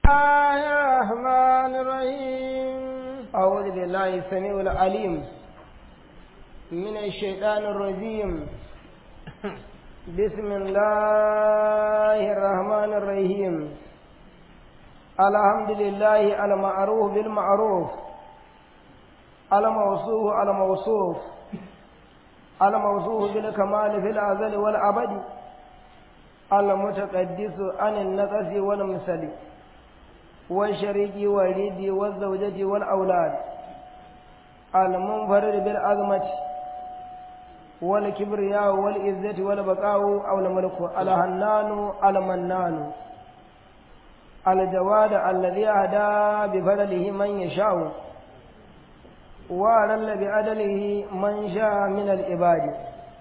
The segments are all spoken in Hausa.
الله الرحمن الرحيم أعوذ بالله السميع العليم من الشيطان الرجيم بسم الله الرحمن الرحيم الحمد لله المعروف بالمعروف الموصوف الموصوف الموصوف بالكمال في الأزل والأبد المتقدس عن النقص والمثل والشريك والرد والزوجة والأولاد المنفرد بالعظمة والكبرياء والعزة والبقاء أو الملك الهنان المنان الجواد الذي أهدى بفضله من يشاء وأذل بعدله من شاء من العباد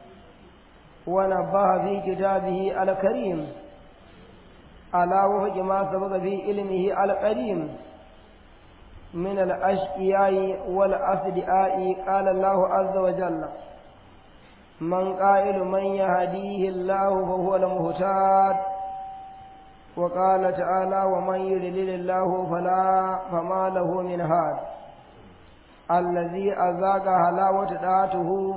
ونبه في كتابه الكريم على وفق ما سبق في علمه القديم من الأشقياء والأصدقاء قال الله عز وجل من قائل من يهديه الله فهو المهتاد وقال تعالى ومن يضلل الله فلا فما له من هاد الذي أذاق حلاوة طاعته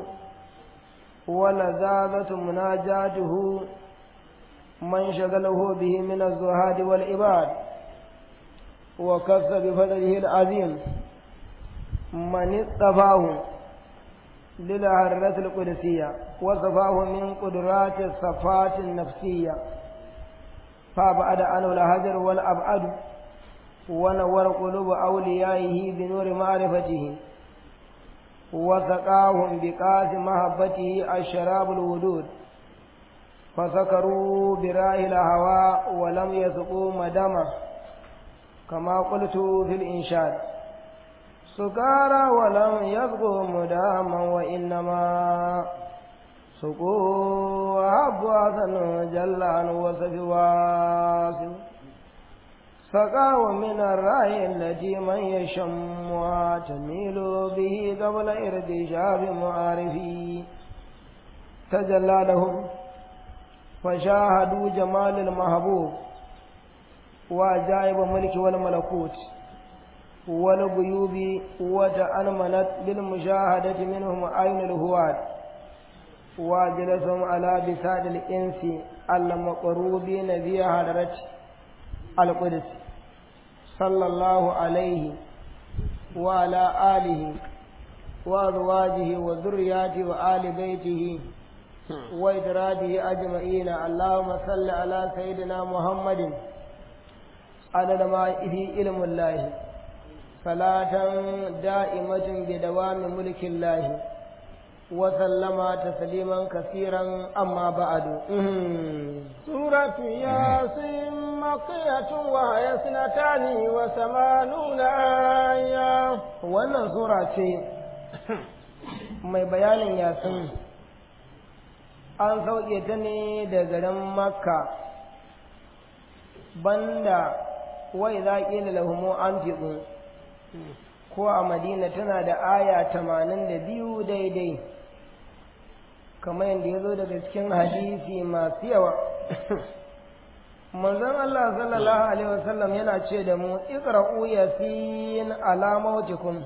ولذاذة مناجاته من شغله به من الزهاد والعباد وكف بفضله العظيم من اصطفاه للهرة القدسية وصفاه من قدرات الصفات النفسية فأبعد عنه الهجر والأبعد ونور قلوب أوليائه بنور معرفته وسقاهم بكاس محبته الشراب الودود فسكروا براه الهواء ولم يسقوا مدمه كما قلت في الإنشاد سكارى ولم يسقوا مداما وإنما سقوا أحب حسن جل عن وصف واسم سقاه من الرأي التي من يشمها تميل به قبل ارتشاف معارفي تجلى لهم فشاهدوا جمال المحبوب وعجائب ملك والملكوت والغيوب وتأنمنت بالمشاهدة منهم عين الهواد وجلسهم على بساد الإنس المقروبين في حضرة القدس صلى الله عليه وعلى آله وأزواجه وذرياته وآل بيته وإدراجه أجمعين اللهم صل على سيدنا محمد عدد ما في علم الله صلاة دائمة بدوام ملك الله وسلم تسليما كثيرا أما بعد سورة ياسين مقية وهي اثنتان وثمانون آية wannan sura ce mai bayanin yasin an sauke ta ne da garin makka banda wai za ƙila lahumu an fiɗu ko a madina tana da aya tamanin da biyu daidai kamar yadda ya zo daga cikin hadisi masu yawa manzon Allah sallallahu alaihi wasallam yana ce da mu iqra'u yasin ala mautikum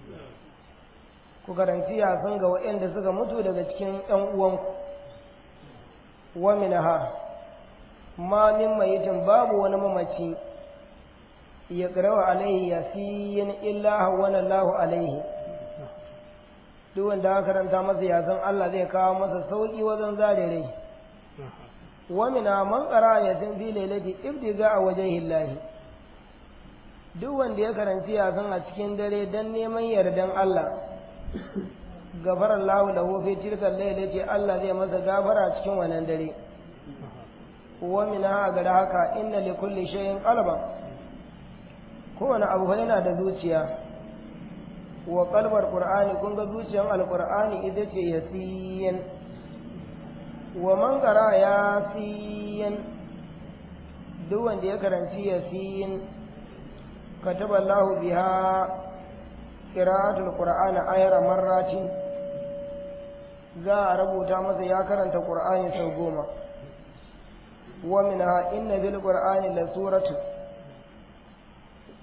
ku karanci yasin ga waɗanda suka mutu daga cikin ɗan uwanku wa minha ma min mayitin babu wani mamaci ya ƙarawa alaihi yasin illa hawwana Allahu alaihi duk wanda aka karanta masa yasan Allah zai kawo masa sauki wajen zare rai wa mina man qara yasin fi lailati ibtiga a wajhihi Allah duk wanda ya karanci yasan a cikin dare dan neman yardan Allah gafara Allah lahu fi tilka lailati Allah zai masa gafara cikin wannan dare wa mina ga haka inna li kulli shay'in qalban kowane abu yana da zuciya wa kalbar qur'ani kun ga zuciyar alqur'ani ita ce yasiyan wa man qara yasiyan duk wanda ya karanci yasiyan kataba Allahu biha qira'atul qur'ani ayra marratin za a rubuta masa ya karanta qur'ani sau goma wa minha inna bil qur'ani la suratu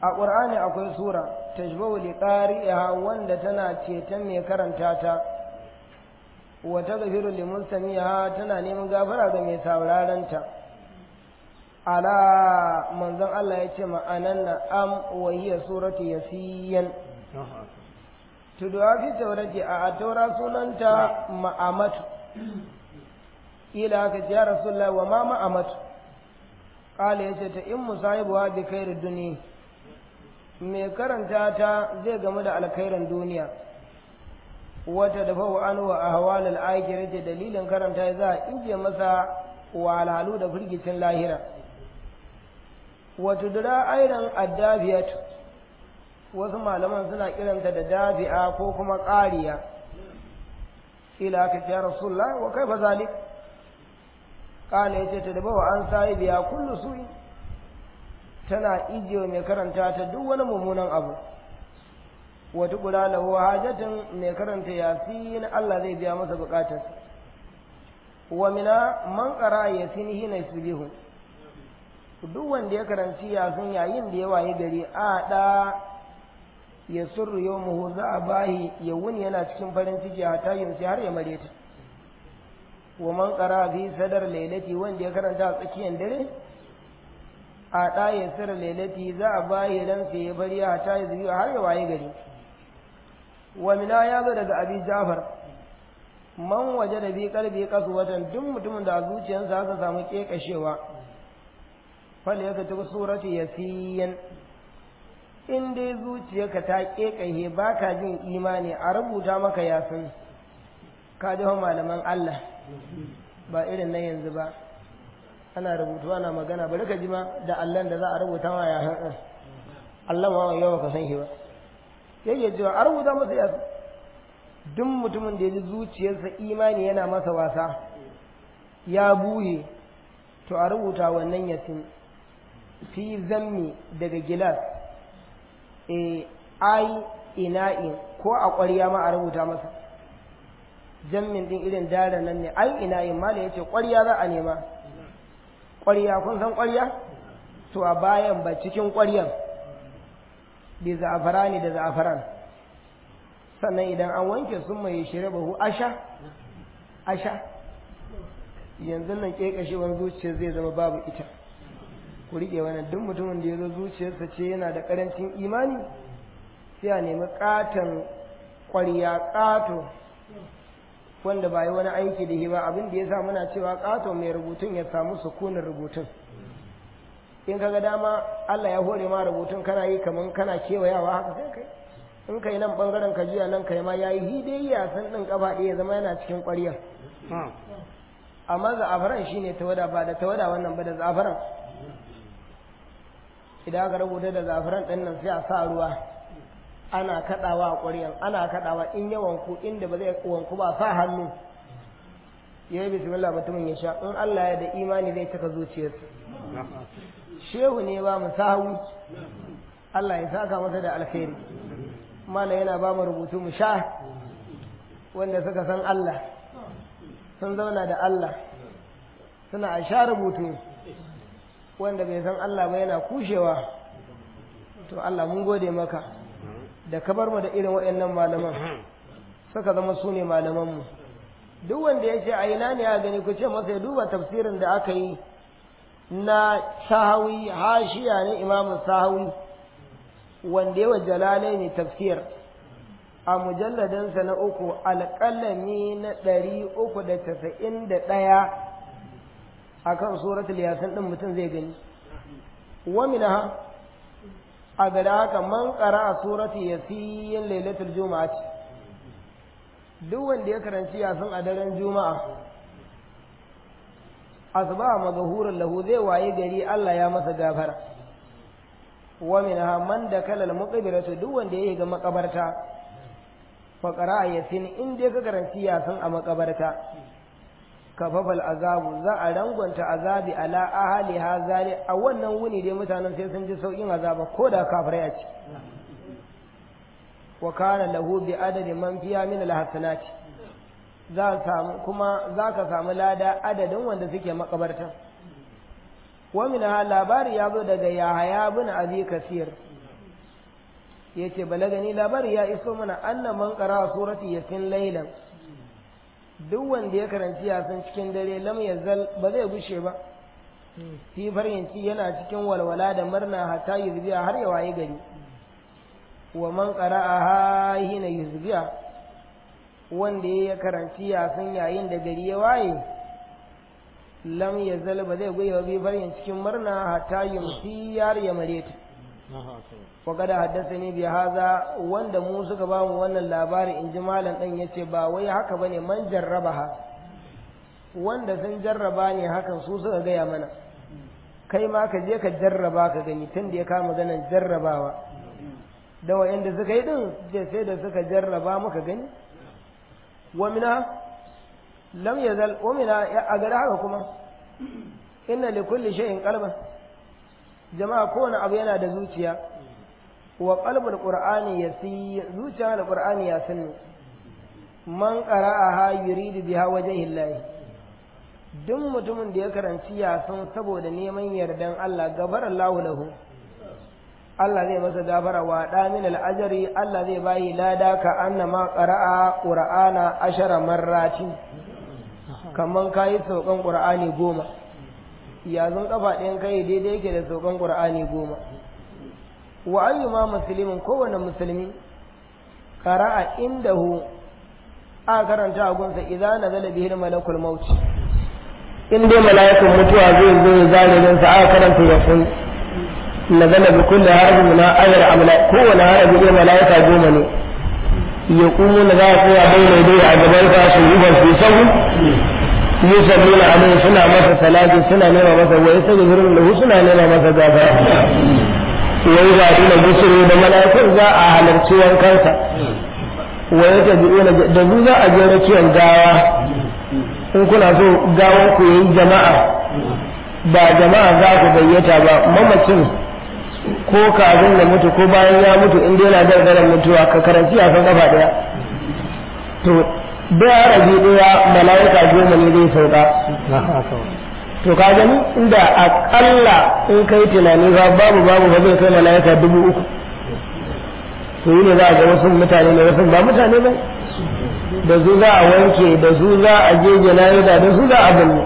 a ƙur'ani akwai sura tashbahu li qari'iha wanda tana ceton mai karanta ta wa taghfiru li mustamiha tana neman gafara ga mai sauraron ta ala manzon Allah ya ce ma'anan na am wa hiya suratu yasiyan tuduwa fi taurati a taura sunanta ma'amatu ila haka ce ya rasulullah wa ma ma'amatu kala yace ta in musahibuha bi khairid duniya mai karanta ta zai gamu da alkhairin duniya wata da fa an wa ahwal al akhirati dalilin karanta za a inje masa walhalu da firgicin lahira wata dura aidan addabiyat wasu malaman suna kiranta da dafi'a ko kuma ƙariya ila ka ya rasulullah wa kaifa zalik kana yace ta daba wa an sai biya kullu su'i tana ijiye mai karanta ta duk wani mummunan abu wata kula lahu hajatin mai karanta yasin Allah zai biya masa bukatar wa mina man qara yasin hina yusbihu duk wanda ya karanci yasin yayin da ya waye gari a da ya surru yawmuhu za a bahi ya wuni yana cikin farin ciki a tayin sai har ya mare ta wa man qara fi sadar lailati wanda ya karanta a tsakiyar dare a ɗaya sir lailati za a bayi ran sai ya bari a ta yi zuwa har ya waye gari wa mina ya zo daga abi jafar man waje da bi kalbi kasu watan duk mutumin da a zuciyarsa aka samu kekashewa fal ya ka tuku surati yasiyan in dai zuciyarka ta kekahe ba ka jin imani a rubuta maka yasin ka ji malaman Allah ba irin na yanzu ba ana rubutu ana magana bari ka ji ma da allon da za a rubuta ma ya haɗin allon ma yau ka san shi ba yake cewa a rubuta masa yasu duk mutumin da ya ji zuciyarsa imani yana masa wasa ya buhe to a rubuta wannan yasin fi zammi daga gilas e ai ina'in ko a ƙwarya ma a rubuta masa jammin din irin dara nan ne ai ina'in ma da ya ce ƙwarya za a nema ƙwarya kun san ƙwarya to a bayan ba cikin ƙwaryan bi za'afarani da za'afaran sannan idan an wanke sun mai shirya bahu asha asha yanzu nan ƙeƙashewar zuciya zai zama babu ita ku riƙe wannan duk mutumin da ya zo zuciyarsa ce yana da ƙarancin imani sai a nemi ƙaton ƙwarya ƙato wanda ba yi wani aiki da shi ba abin da ya sa muna cewa ƙato mai rubutun ya samu sukunin rubutun in kaga dama Allah ya hore ma rubutun kana yi kaman kana kewayawa haka sai kai in kai nan bangaren ka jiya nan kai ma yayi hidayya san din kafa ɗaya zama yana cikin ƙwarya amma za'afaran shine tawada ba da tawada wannan ba da za'afaran idan aka rubuta da za'afaran ɗin nan sai a sa ruwa ana kaɗawa a ƙwaryan ana kaɗawa in ya wanku inda ba zai wanku ba sa hannu ya yi bismillah mutumin ya sha in Allah ya da imani zai cika zuciyarsa shehu ne ba mu sahu Allah ya saka masa da alkhairi mala yana ba mu rubutu mu sha wanda suka san Allah sun zauna da Allah suna a sha rubutu wanda bai san Allah ba yana kushewa to Allah mun gode maka da ka bar mu da irin waɗannan malaman suka zama su ne malamanmu duk wanda ya ce a ina ne ya gani ku ce masa ya duba tafsirin da aka yi na sahawi hashiya ne imamu sahawi wanda yawa jalalai ne tafsir a mujalladansa na uku alƙalami na ɗari uku da tasa'in da ɗaya a kan suratul yasin ɗin mutum zai gani wamina a gada haka man ƙara a suratul yasin lailatul juma'a ce duk wanda ya karanci yasin a daren juma'a asba magahurin lahu zai waye gari Allah ya masa gafara wa minha man da kalal muqbiratu duk wanda ya ga makabarta fa qara yasin in dai ka karanci yasin a makabarta kafafal azabu za a rangwanta azabi ala ahali hazali a wannan wuni dai mutanen sai sun ji saukin azaba ko da kafirai a ci wa kana lahu bi adadi man fiya min alhasanati za samu kuma za ka samu lada adadin wanda suke makabarta wa min ha labari ya zo daga yahaya bin abi kasir yace balagani labari ya iso mana anna man qara surati yasin laylan duk wanda ya karanci yasin cikin dare lam yazal ba zai gushe ba fi faryanci yana cikin walwala da murna hatta yuzbiya har ya waye gari wa man qara'aha hina yuzbiya wanda ya karanci yasin yayin da gari ya waye lam yazal ba zai goyi bi faryan cikin murna hatta yumsi yar ya mareta wa kada haddasani bi haza wanda mu suka ba mu wannan labari in ji malam dan yace ba wai haka bane man jarrabaha wanda sun jarraba ne hakan su suka gaya mana kai ma ka je ka jarraba ka gani tun da ya kama ganin jarrabawa da wa'anda suka yi din je sai da suka jarraba muka gani wa mina lam yazal wa mina a gari haka kuma inna li kulli shay'in qalban jama'a kowane abu yana da zuciya wa qalbul qur'ani yasi zuciya da qur'ani ya sani man qara'aha yuridu biha wajhi llahi duk mutumin da ya karanci yasin saboda neman yardan Allah gabar Allahu lahu Allah zai masa gafara wa da min al-ajri Allah zai bayi lada ka annama qara'a qur'ana ashara marratin kaman kayi saukan qur'ani goma yazun kafa ɗayan kai daidai yake da saukan qur'ani goma wa ayyuma muslimin kowane musulmi qara'a indahu a karanta a gunsa idan nazala bihi malakul maut in dai mala'ikun mutuwa zai zo ya zare don sa aka karanta ya kun nazala bi kulli harfin min ayar amla kowane harafi ne mala'ika goma ne ya kumu na za su ya bayyana dai a gaban ka su yi su sau yusalluna alaihi suna masa salati suna nema masa wa yastaghfirun lahu suna nema masa gafara wai ga ina busuru da mala'ikun za a halarci wankansa wa yatabi'una da zu za a je rakiyar gawa in kuna so gawon ku yi jama'a ba jama'a za ku gayyata ba mamacin ko kafin ya mutu ko bayan ya mutu in dai yana gargaran mutuwa ka karanci a kan kafa daya to da rabi daya mala'ika goma ne zai sauka to ka gani inda akalla in kai tunani ba babu babu ba zai kai mala'ika dubu uku to yi ne za a ga wasu mutane ne wasu ba mutane ba da su za a wanke da su za a je jana'iza da su za a binne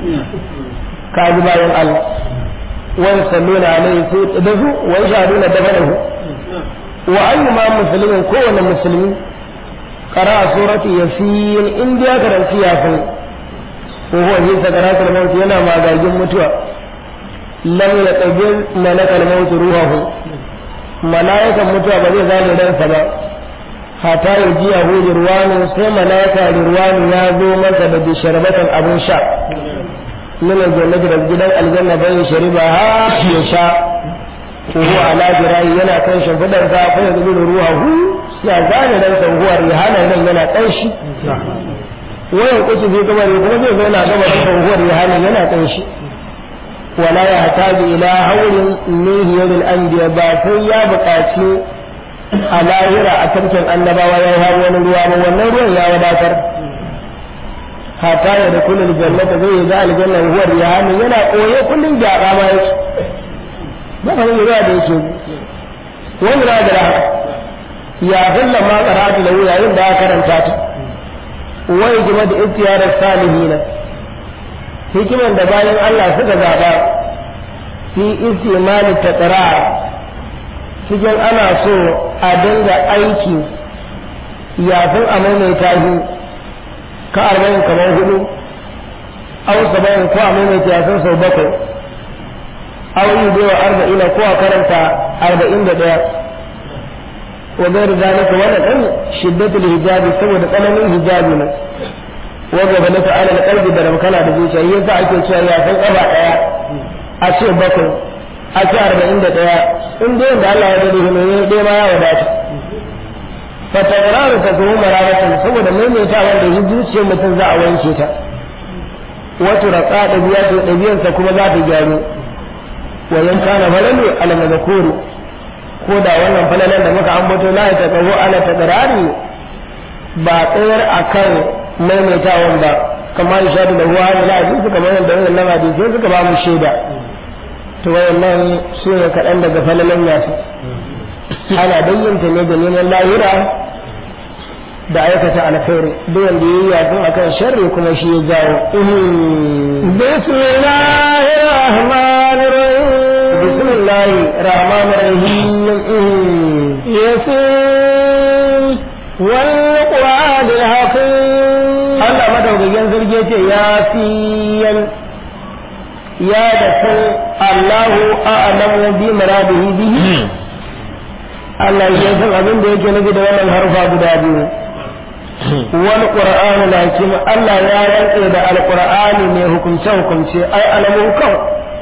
ka ji bayan Allah wani salluna alaihi su da su wani shahaduna da fadahu wa ayyuma musulmin kowane musulmi qara surati yasin in ya karanci yasin ko huwa fi sakaratul maut yana magagin mutuwa lam yaqbil malakal maut ruhahu malaikan mutuwa ba zai zane ransa ba hata ya ji yahu ruwanu sai malaika ruwanu ya zo masa da bisharbatan abin sha min aljannati da gidan aljanna bai shariba ha ya sha ko huwa ala jirayi yana kan shimfidan sa fa yanzu ruhahu ya zane ransa huwa rihana nan yana kanshi wayan kuci zai gaba ne kuma zai zauna gaba da tsohuwar rihanin yana kan shi wala ya hataji ila haurin min hiyaril anbiya ba sai ya buƙaci a lahira a tarkin annabawa ya hau wani ruwa ba wannan ruwan ya wadatar hata ya da kullum jannata zai yi za aljanna huwar rihanin yana koye kullum gyara ma yake ba kamar ruwa da yake wani na da ya hulla ma karatu da yayin da aka karanta ta wai game da istiyarar salihina hikiman da bayan Allah suka zaɓa fi istimali ta cikin ana so a dinga aiki yafin a maimaita shi ka arba'in kamar hudu au saba'in ko a maimaita yafin sau bakwai au yi bewa arba'ina ko a karanta arba'in da ɗaya وغير ذلك ولا أن شدة الحجاب سوى قلم الحجاب وغبلت على القلب درم كان da zuciya yin sa ake cewa ya san kafa daya a ce bakwai a ce arba'in da daya in dai da Allah ya dade ne dai ma ya wadata fa takraru ta kuma mararatan saboda maimaita wanda shi zuciyar mutum za a wanke ta wato raka da biya da dabiyansa kuma za ta gyaru wa yan kana falalu al mazkuru ko da wannan falalan da muka ambato la ya taqawu ala tadrari ba tsayar akan maimaitawan ba kamar shadu da ruwa da lafi suka bayan da wannan hadisi sai suka ba mu shaida to wayannan su ne kaɗan daga falalan yasu ana bayyanta ne da neman lahira da aikata alkhairi duk wanda yayi yafin akan sharri kuma shi ya jawo bismillahir rahmanir rahim bismillahir rahmanir rahim yasin wal qur'anil hakim Allah madaukakin sarki ce ya fiyan ya da san Allahu a'lamu bi muradihi bihi Allah ya san abin da yake nufi da wannan harfa guda biyu wal qur'an lakin Allah ya rantse da alqur'ani mai hukunce hukunce ai alamu kan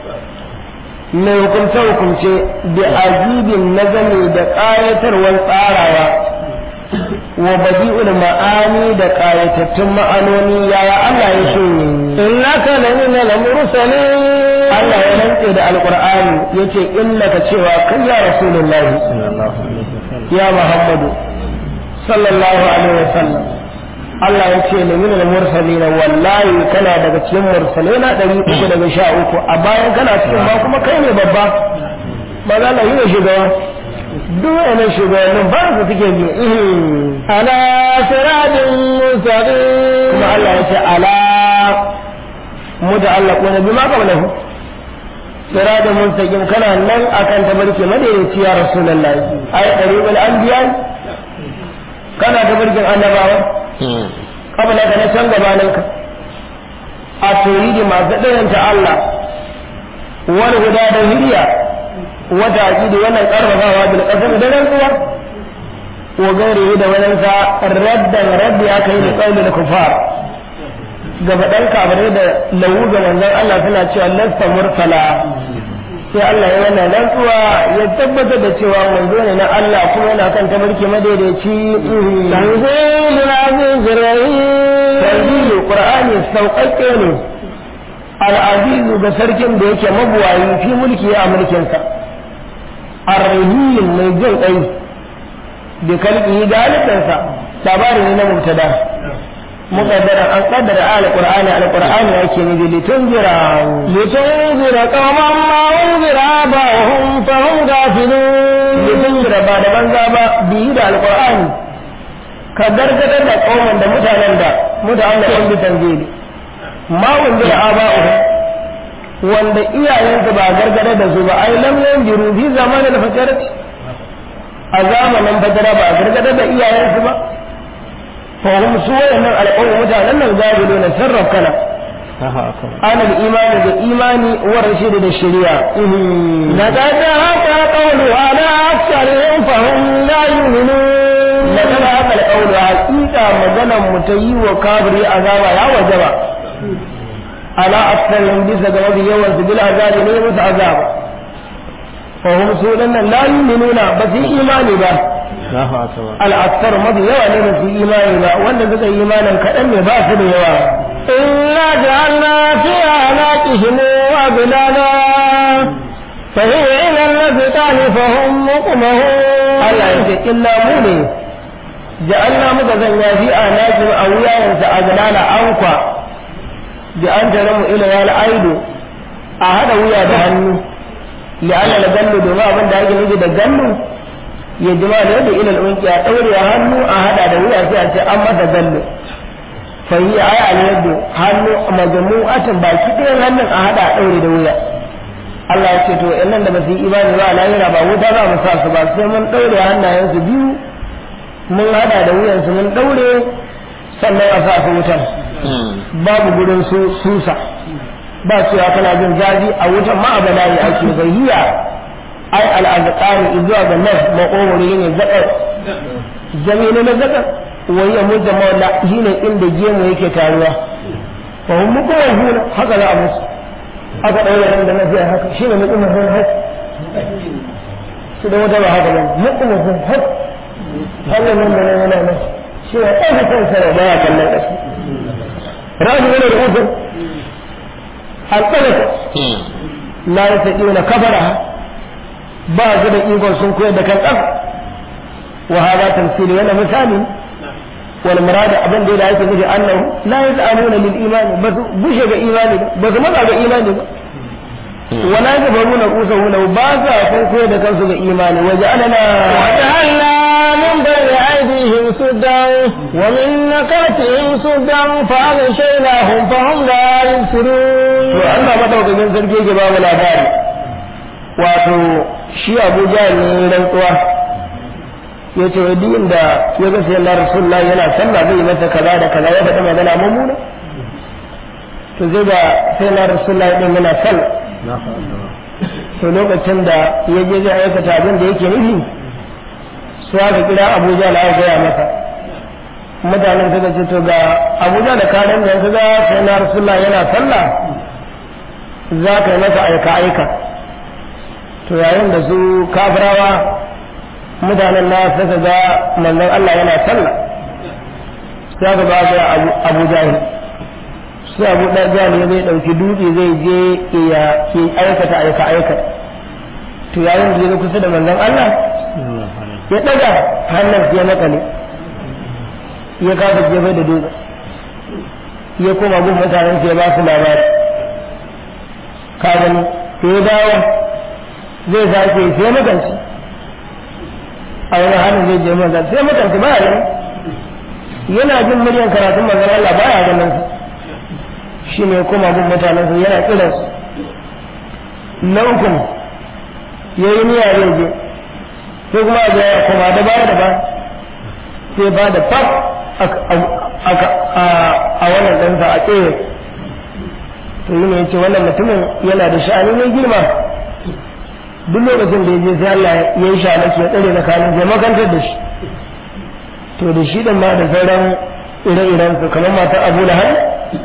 mai hukunce hukunce da ajibin nazami da ƙayatarwar tsarawa wa badi'ul ma'ani da ƙayatattun ma'anoni yaya Allah ya ce innaka lamina al-mursalin Allah ya rantse da alqur'ani yace innaka cewa kai ya rasulullahi ya muhammadu sallallahu alaihi wasallam Allah ya ce ne min al-mursalin wallahi kana daga cikin mursalina 313 a bayan kana cikin ba kuma kai ne babba ba za ka yi ne shugaba duk wani shugabannin ba su suke bi ala siradin mustaqim kuma Allah ya ce ala muta'allaquna bima qablahu siradin mustaqim kana nan akan tabarki madaidaici ya rasulullahi ay qaribul anbiya kana tabarkin annabawa kabla ka na can gabanin ka a tauhidi masu ɗayanta Allah wani guda da hiriya wata aƙidi wannan ƙarfafawa bil ƙasar da rantsuwa wa gairi da wannan sa raddan raddi aka yi da ƙaunin kufar ga faɗan kafirai da lawu ga manzon Allah suna cewa lasta mursala sai Allah ya wannan rantsuwa ya tabbatar da cewa manzo ne na Allah kuma yana kan tabarki madaidaici tanzilul aziz rahim tanzilu qur'ani sauƙaƙe ne al-azizu ga sarkin da yake mabuwayi fi mulki a mulkinsa ar-rahim mai jin kai da kalbi da halittarsa labari ne na mubtada muqaddara an qaddara al-qur'ani al-qur'ani yake ne litunzira litunzira qauman ma unzira ba'hum fa hum ghafilun litunzira ba da banza ba biyi da al-qur'ani ka gargadar da kauman da mutanen da mutanen da bi tanzili ma unzira aba'uhum wanda iyayensu ba gargadar da su ba ai lam yanjiru fi zamanin fatarati a zamanin fatara ba gargadar da iyayensu ba فهم سوى أن القوم متعلم الغابلون سرف كلا أنا الإيمان بالإيمان والرشيد بالشريعة لقد هكا قول على أكثرهم فهم لا يؤمنون لقد هكا القول حقيقة مجانا متي وكابري عذاب يا وجبا على أكثرهم بس جواب يوم سبيل عذاب نيمة عذاب فهم سوى لا يؤمنون بس إيماني بس al'aksar mafi yawa ne ba su imani ba wanda suka yi imanin kaɗan ne ba su da yawa inna ja'alna fi anaqihim wa bilala fa hiya ila al-azqan fa hum muqmahun Allah ya ce illa mu ne ja'alna muka zanya fi anaqihim a wuyayensa a bilala ankwa bi an tare mu ila wal aidu a hada wuya da hannu li'anna la gallu domin abin da ake nufi da gallu ya jima da yadda ilal unki a ɗaure hannu a hada da wuya sai a ce an masa gallo fa yi aya al yadda hannu majmu'atan baki ɗayan hannun a hada a ɗaure da wuya Allah ya ce to nan da ba su yi imani ba lahira ba wuta za mu sa su ba sai mun ɗaure hannayensu biyu mun hada da wuyansu mun ɗaure sannan a sa su wutan babu gurin su susa ba cewa kana jin zafi a wutan ma a bala'i ake bayyiya ai al'azqani zuwa ga nan makogoro ne zakar jami'in na zakar wai ya mutta mawla shine inda gemu yake taruwa fa hum mukawhun haka za a musu aka daura nan da nafiya haka shine mutum hun haka su da wata ba haka ba mutum hun haka Allah nan da nan nan shi ya ɗaga kansa da baya kallon ƙasa raji wani da uku alƙalaka la yastati'una kafara ba su da ikon sun koyar da kan ƙasa wa hada tamsili yana misali wal murad abin da yake nufi annahu la yas'aluna lil iman ba su bushe ga imani ba su matsa ga imani ba wala jabaruna qusahu ba sa kun koyar da kansu ga imani waje alana وجعلنا من بين أيديهم سدا ومن نكاتهم سدا فأغشيناهم فهم لا to يبصرون Allah madaukakin sarki yake ba mu labari wato shi Abu Jahl ne rantsuwa yace wa duk inda ya ga sai Allah Rasulullahi yana sallah zai yi masa kaza da kaza ya faɗa magana mummuna to zai ga sai Allah Rasulullahi din yana sallah to lokacin da ya je zai aikata abin da yake nufi su aka kira Abu Jahl aka gaya masa mutanen suka ce to ga Abu Jahl da karen da yanzu ga sai Allah Rasulullahi yana sallah za ka yi masa aika-aika to yayin da su kafirawa mutanen na suka ga manzon Allah yana sallah sai ka ba ga Abu Jahil sai Abu Jahil ya zai dauki dutse zai je ya ya aikata aika-aika to yayin da ya zo kusa da manzon Allah ya daga hannun ya makale ya kafa jefa da dutse ya koma gun mutanen ya ba su labari ka gani sai ya dawo zai sake sai makanci a wani halin zai je manzan sai makanci ba ya yana jin muryan karatun manzan Allah ba ya ganin su shi ne kuma gun mutanen su yana kiran su na ukun ya yi niyya zai je sai kuma ga ya kuma da baya da ba sai ba da fab a wannan ɗansa a tsaye to yi ne ya ce wannan mutumin yana da sha'ani mai girma duk lokacin da ya je sai Allah ya yi sha'anaki ya tsare da kanin zai makantar da shi to da shi da ma da sauran ire-iren su kamar matar abu da hannu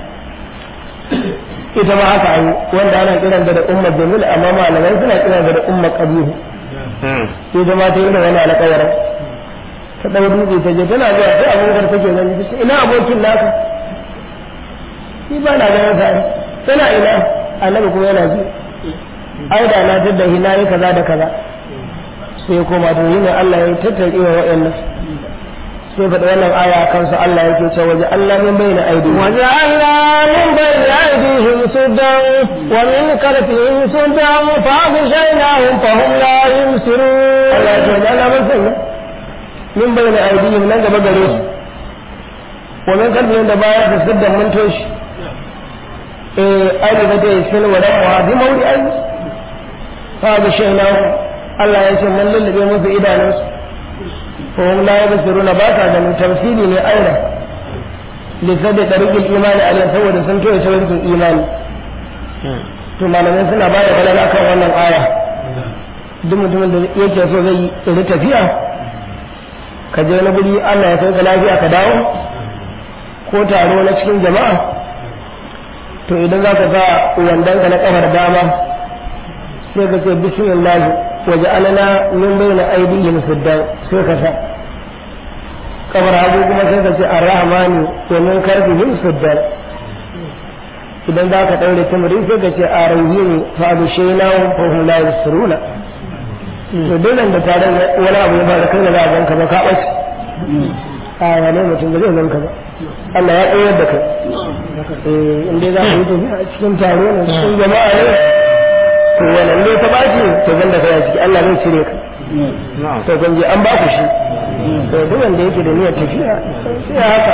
ita ma haka an wanda ana kiran da ummar jamil amma malamai suna kiran da ummar kabihu ita ma ta yi da wani alƙawarin ta ɗau dutse ta je tana zuwa sai abubakar take gani ta ce ina abokin naka ni ba na ganin sa tana ina annabi kuma yana ji ai da na tadda hina yi kaza da kaza sai koma to yi ne Allah ya tattare wa wa'annan sai faɗi wannan aya kansu Allah yake cewa waje Allah min bayyana aidi وجعلنا من بين أيديهم سدا ومن خلفهم سدا فأغشيناهم فهم لا يبصرون Allah ya ce waje Allah mun sanya min bayyana aidihim nan gaba gare su wa min kalbihim da baya su siddan mun toshi eh ai da dai sun wa dan wa bi mawdi ai fa ga shaynahu Allah ya ce mun lullube musu idanunsu ko hum la yabsiruna ba ta ganin tamsili ne aina li sabbi tariqil imani alayhi saboda sun toye tariqin imani to malamai suna ba da balala kan wannan aya duk mutumin da yake so zai yi tafiya ka je wani guri Allah ya kai ka lafiya ka dawo ko taro na cikin jama'a to idan za ka sa wandon ka na kafar dama sai ka ce bismillah waje alana min bayna aydihim siddan sai ka sa kafar hagu kuma sai ka ce arrahmani wa min karbihim siddan idan za ka daure tamarin sai ka ce arahim fa abshaynahu fa hum la yusruna to dole da tare wani abu ya fara kai da za a ganka ba ka ɓace a wane mutum da zai ganka ba Allah ya tsayar da kai eh in dai za ka yi tafiya a cikin taro ne cikin jama'a ne to wannan ne ta ɓace to gan da kai a ciki Allah zai cire ka to kan je an ba ku shi to duk wanda yake da niyyar tafiya sai haka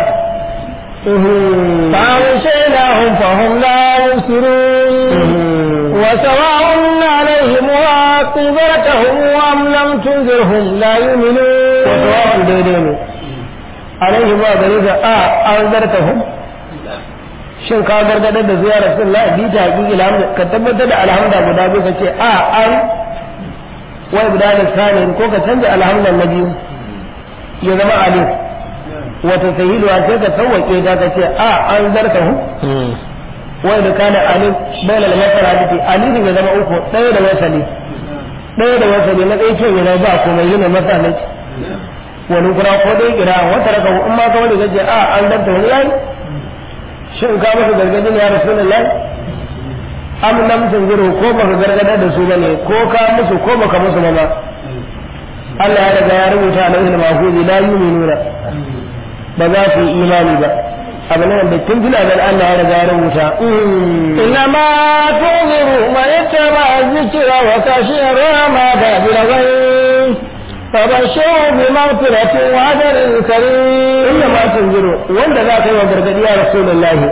فأغشيناهم فهم لا يبصرون وسواء عليهم وأنذرتهم أم لم تنذرهم لا يؤمنون وسواء daidai ne alaihi ma gare ka a an zartahum shin ka gargadar da zuwa rasulullah bi ta haƙiƙi alhamdu ka tabbatar da alhamda guda biyu ka ce a an wai guda da sanin ko ka canza alhamdan na biyu ya zama alif wata sahiluwa sai ka sauwaƙe ta ka ce a an zartahum wai da kana alif bayan al-masara da alif ya zama uku ɗaya da wasali ɗaya da wasali na ɗaya ke yana ba komai yana masalaci wani kura ko dai kira wata raka in ma ka wani gaje a an danta wani yayi shin ka masa gargadin ya rasulullahi am lam tunziru ko baka gargadar da su bane ko ka musu ko baka musu ba ma Allah ya riga ya rubuta alaihi mahfuzi la yu'minuna ba za su yi imani ba abu ne wanda tun tuna da Allah ya riga ya rubuta إنما تنذر من اتبع الذكر وخشي الرحمة بالغيب فبشره بمغفرة وأجر كريم inda ma tunziru wanda za ka yi wa gargadi ya rasulullahi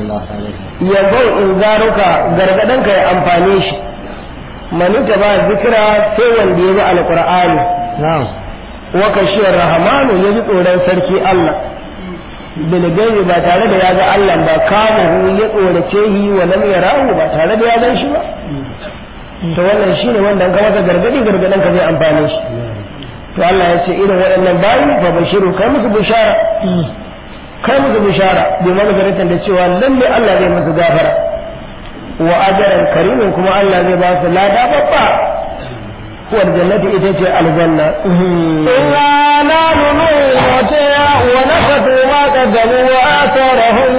yanzu in zaruka gargadanka ya amfane shi manita ba zikira sai wanda ya bi alqur'ani نعم wa kashiyar rahamanu ya ji tsoron sarki Allah bilgaibi ba tare da ya ga Allah ba kamahu ya tsorace yi wa lam yarahu ba tare da ya gan shi ba to wannan shine wanda an ka masa gargadi gargadan ka zai amfane shi to Allah ya ce irin waɗannan bayi fa bashiru kai musu bishara kai musu bishara bi magfiratan da cewa lalle Allah zai musu gafara wa ajran karimin kuma Allah zai ba su lada babba huwa aljannati ita ce aljanna إنا نحن نموتها ونخذ ما قدموا وآثارهم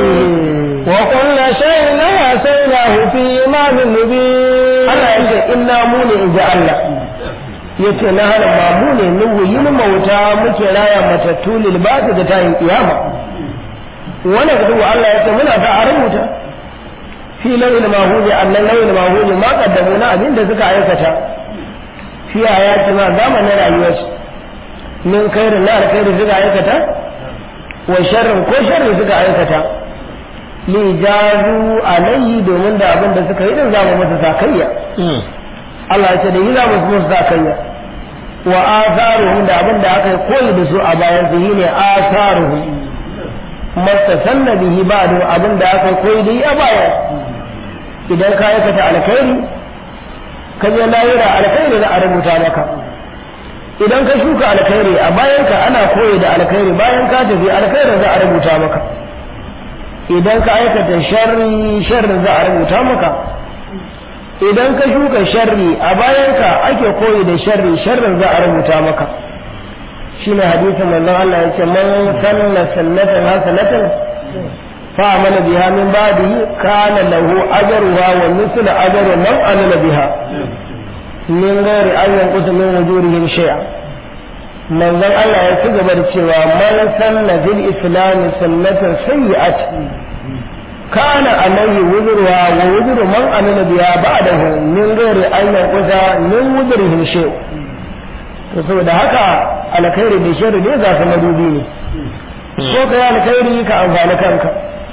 وكل شيء أحصيناه في إمام مبين Allah ya ce inna mu ne in ji Allah ya ce na hana ma mu ne nuhu yin mauta muke raya matattu lil ba da tayin kiyama wani ga duwa Allah ya ce muna ta a rubuta fi lawil mahuli annan lawil mahuli ma kaddamu na abin da suka aikata fi ayati ma zamanin rayuwarsu min khairin na alkhairi suka aikata wa sharrin ko sharri suka aikata li jazu alayhi domin da abin da suka yi din zamu masa sakayya Allah ya ce da yi za mu musu sakayya wa atharuhum da abin da aka yi koyi da su a bayan su ne atharuhum mastasanna bihi ba'du abin da aka yi koyi da yi a baya idan ka aikata alkhairi ka je lahira alkhairi za a rubuta maka idan ka shuka alkhairi a bayan ka ana koyi da alkhairi bayan ka tafi alkhairi za a rubuta maka idan ka aikata sharri sharri za a rubuta maka idan ka shuka sharri a bayanka ake koyi da sharri sharrin za a rubuta maka shine hadisin manzon Allah yace man sanna sannatan hasanatan fa amala biha min ba'dihi kana lahu ajruha wa mithlu ajri man amila biha min ghairi an yanqusa min wujurihim shay'a manzon Allah ya ci gaba da cewa man sanna bil islam sunnatan sayyi'atan كان عليه وزرها ووزر من عمل بها بعده من غير أن ينقص من وزرهم شيء to saboda haka alkhairi da sharri ne za su madubi ne ko ka yi alkhairi ka amfani kanka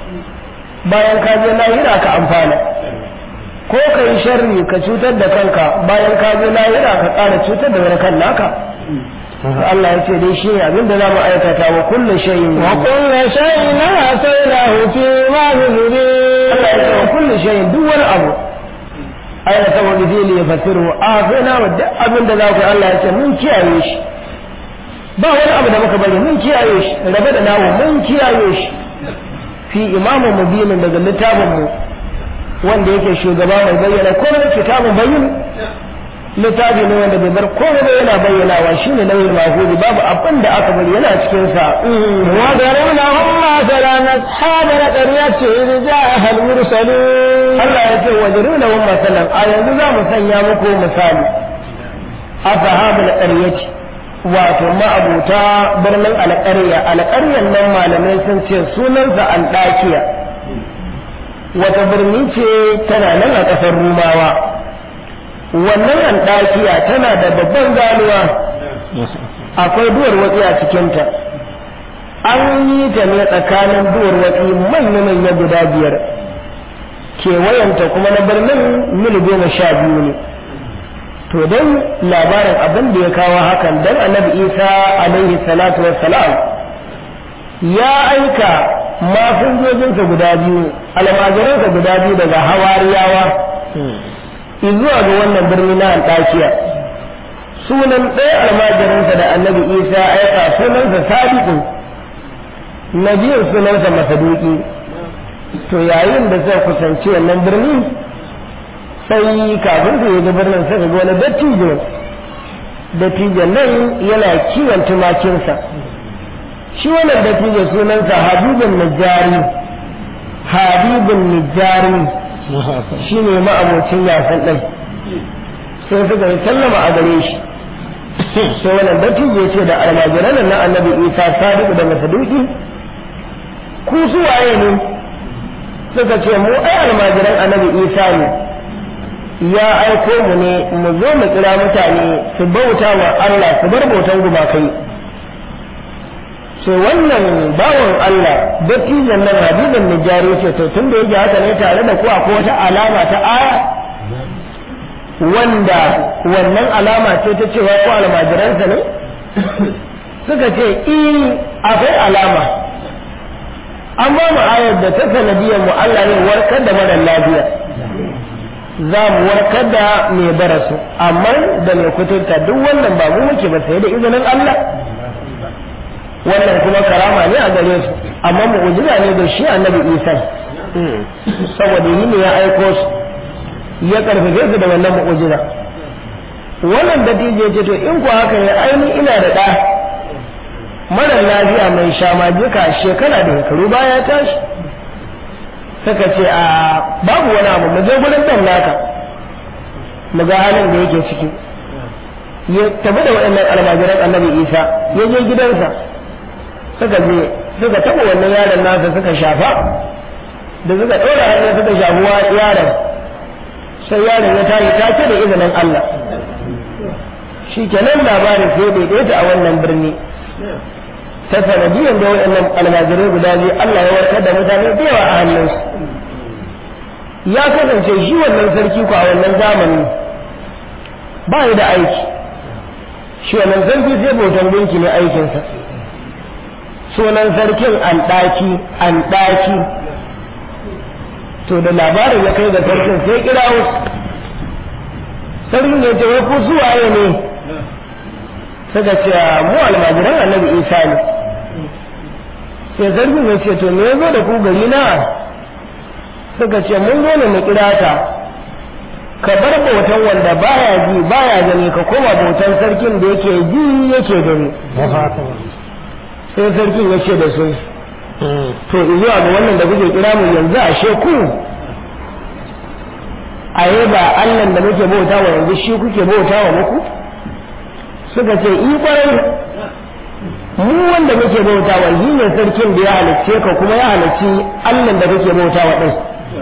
bayan ka je lahira ka amfana ko ka yi sharri ka cutar da kanka bayan ka je lahira ka ƙara cutar da wani kan naka Allah ya ce dai shi ne abin da za mu aikata wa kullu shay'in wa kullu shay'in ataynahu fi imamin mubin Allah ya ce wa kullu shay'in duk wani abu aina saboda fili ya fasiru a sai na wa duk abin da za ku Allah ya ce mun kiyaye shi ba wani abu da muka bari mun kiyaye shi rabe da nawo mun kiyaye shi fi imamu mubinin daga littafin mu wanda yake shugaba mai bayyana komai kitabun bayyin littafi ne wanda bai bar komai ba yana bayyanawa shine nauyin mahudi babu abin da aka bari yana cikin sa wa daruna humma salan ashab al-qaryah idh ja'a al-mursalun Allah ya ce wa daruna humma salan a yanzu za mu sanya muku misali ashabul qaryati wato ma'abuta birnin alƙarya alƙaryan nan malamai sun ce sunansa al-dakiya wata birni ce tana nan a ƙasar rumawa wannan andakiya tana da babban ganuwa akwai duwar watsi a cikinta an yi ta ne tsakanin duwar watsi manya-manya guda biyar kewayenta kuma na birnin mil goma sha biyu ne to don labarin abin da ya kawo hakan don annabi isa alaihi salatu wassalam ya aika masinjojinsa guda biyu almajiransa guda biyu daga hawariyawa zuwa ga wannan birni na Antakiya sunan ɗaya almajirinsa da annabi Isa aika sunansa Sadiqu na biyun sunansa Masaduki to yayin da suka kusanci wannan birni sai kafin su yi birnin suka ga wani dattijo dattijon nan yana kiwon tumakinsa shi wannan dattijo sunansa Habibun Najjari Habibun Najjari shi ne ma'abocin yasan ɗin sai suka yi sallama a gare shi sai wannan dattijo ya ce da almajiran na annabi isa sadiq da masaduki ku su waye ne suka ce mu ai almajiran annabi isa ne ya aiko mu ne mu zo mu kira mutane su bauta wa Allah su bar bautan gumakai sai wannan bawan Allah dattijan nan habibin nijari ce to tun da yake haka ne tare da ku akwai wata alama ta aya wanda wannan alama ce ta cewa ko almajiransa ne suka ce i akwai alama an ba mu ayar da ta sanadiyar mu Allah ne warkar da mara lafiya za mu warkar da mai barasu amma da mai kuturta duk wannan ba mu muke ba sai da izinin Allah wannan kuma karama ne a gare su amma mu'jiza ne da shi annabi Isa saboda yi ne ya aiko su ya karfafe su da wannan mu'jiza wannan dattijo ce to in ku haka ne aini ina da ɗa mara lafiya mai shamajika shekara da shekaru baya tashi suka ce a babu wani abu mu je gurin dan naka mu ga halin da yake ciki ya tafi da waɗannan almajiran annabi isa ya je gidansa suka je suka taɓa wannan yaron nasa suka shafa da suka ɗora hannu suka shafuwa yaron sai yaron ya tashi take da izinin Allah shi kenan labarin sai bai a wannan birni ta sanadiyar da waɗannan almajirai guda biyu Allah ya warkar da mutane da yawa a hannunsu ya kasance shi wannan sarki ko a wannan zamani ba ya da aiki shi wannan sarki sai bautan gunki ne aikinsa sunan sarkin an ɗaki an ɗaki to da labarin ya kai ga sarkin sai kira wasu sarkin ya ce wai ku suwaye ne suka ce mu almajiran annabi isa ne sai zargin ya ce to me ya zo da ku gari na suka ce mun zo ne mu kira ta ka bar bautan wanda baya ji baya gani ka koma bautan sarkin da yake ji yake gani sai sarkin ya ce da su to zuwa ga wannan da kuke kira mu yanzu a sheku a ba Allah da muke bauta wa yanzu shi kuke bauta wa muku suka ce i kwarai mu wanda muke bauta wa shi ne sarkin da ya halicce ka kuma ya halicci Allah da kake bauta wa din